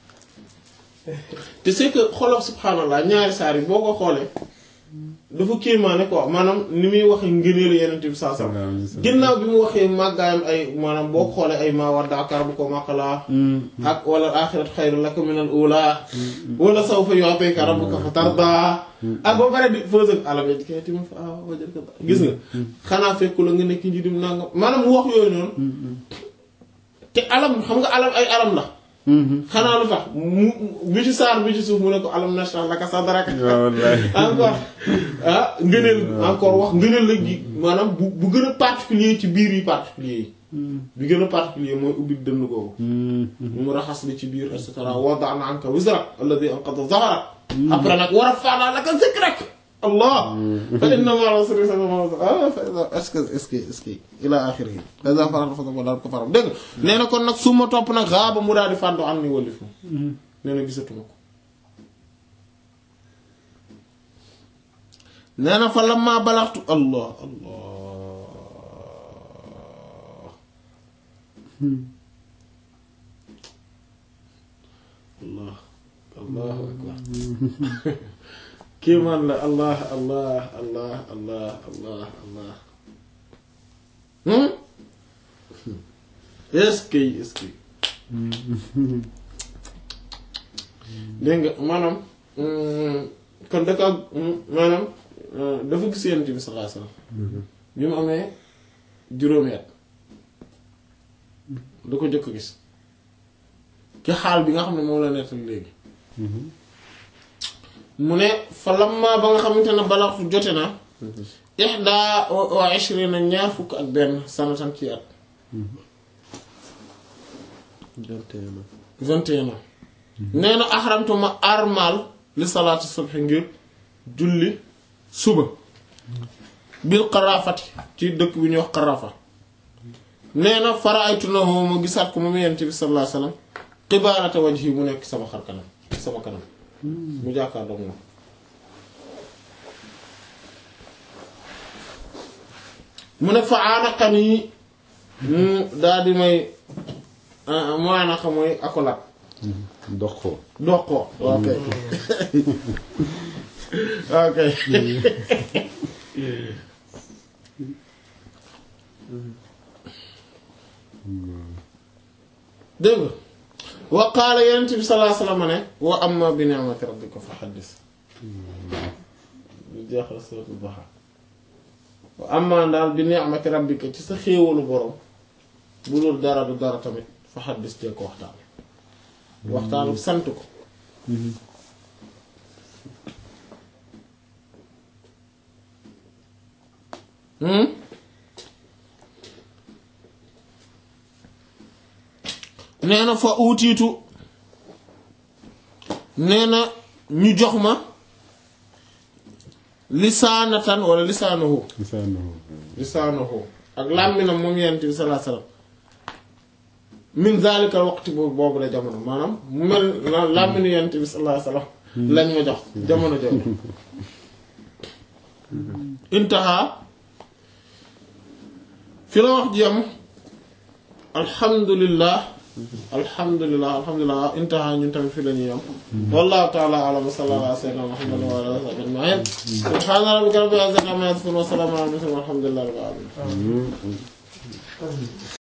[SPEAKER 1] te c'est que xoolal subhaanallah ñaari saar yi boo ko xoolee dafa kéemaane quoi maanaam ni muy waxee ngëneelu yeneen bi saa saa ginnaaw bi mu waxee màggaayam ay maanaam boo ko xoolee ay maa waddaaka rabbuka wa maa qalaa ak wala aaxiratu xayrun laka minal uulaa wala sawfa yu'tika rabbuka fatardaa ak ba pare di fausse ak alam yajidka yatiiman fa aawaa wa wajadaka daa- gis nga xanaa fekku la nga nekk njiitum nangam maanaam mu wax yooyu noonu te alam xam nga alam ay alam la xanaa lu tax mu bi ci saar bi ci suuf mu ne ko alam nashrah laka sadraka
[SPEAKER 6] waaw wallahi
[SPEAKER 1] encore ah ngëneel encore wax ngëneel la gi maanaam bu bu gën a particulier ci biir yi particulier yi bi gën a particulier mooy ubbi dënn googu mu raxas li ci biir et cetera wada'na anka wizrak alladhi anqadha dhahrak après nag wa rafa'na laka dhikrak allah fa inna ma'al usri yusra ah fa idha est-ce que est-ce que est-ce que ila akhirih fa idha faragta fansab daal ko faram dégg nga nee na kon nag su ma topp nag xaaba mu daal di fàddu am ni wallif ma nee na gisatuma ko nee na fa lamma balaxtu allah allah allah allahu akbar kéemaan la allah allah allah allah allah allah hmm est-ce que est-ce que dégg nga maanaam kon da ka maanaam dafa gis Yonent bi sallallahu alayhi wasallam bi mu amee juróomi at da ko jëkk gis ci xaal bi nga xam ne moom la nettal léegi mu ne fa lamma ba nga xamante ne balaxtu jote na ihda wa ishrina ñaar fukk ak benn sanatan ci at vingt et un ans nee na axramtu ma armal li salaatu subhi ngir julli suba bil qarafati ci dëkk bi ñuy wax qarafa nee na faraaytu na ma gisaat ko moom yonent bi sallallahu alayhi wasallam qibalata wajhi mu nekk sama xar kanam sama kanam mu jàkkaarloo moom mu ne fa aanaqan yi mu daal di may mu aanaqa mooy accolade
[SPEAKER 6] dox ko
[SPEAKER 1] dox ko ok ok dégg nga wa qaala yonent bi sallallahu alayhi wasallam ne wa amma bi ni'mati rabbika fa haddis lu jeexal suratul Duha wa amma daal bi ni'mati rabbika ci sa xéewalu borom bu dul dara du dara tamit fa haddis dee ko waxtaan waxtaanu sant ko nee na fa uutiitu nee na ñu jox ma lisaanatan wala lisaanahu
[SPEAKER 6] lisaanahu
[SPEAKER 1] lisaanahu ak làmminam moom yonent bi sallallahu alayhi wasallam min zaalikal waqti boobu boobu la jamono maanaam mu mel na làmminu yonent bi sallallahu alayhi wasallam lañ ma jox jamono jooju intaha fi la wax ji am alhamdulillah alhamdulillah alhamdulillah intaha ñun tamit fi la ñuy am wallahu ta'ala a'lam wa sallallahu ala sayyidina muhammad wa ala alihi wa sahbihi ajma'in subhana rabbika rabbil izzati amma yasifun wa salamun ala al mursalin walhamdulillahi rabbil alamin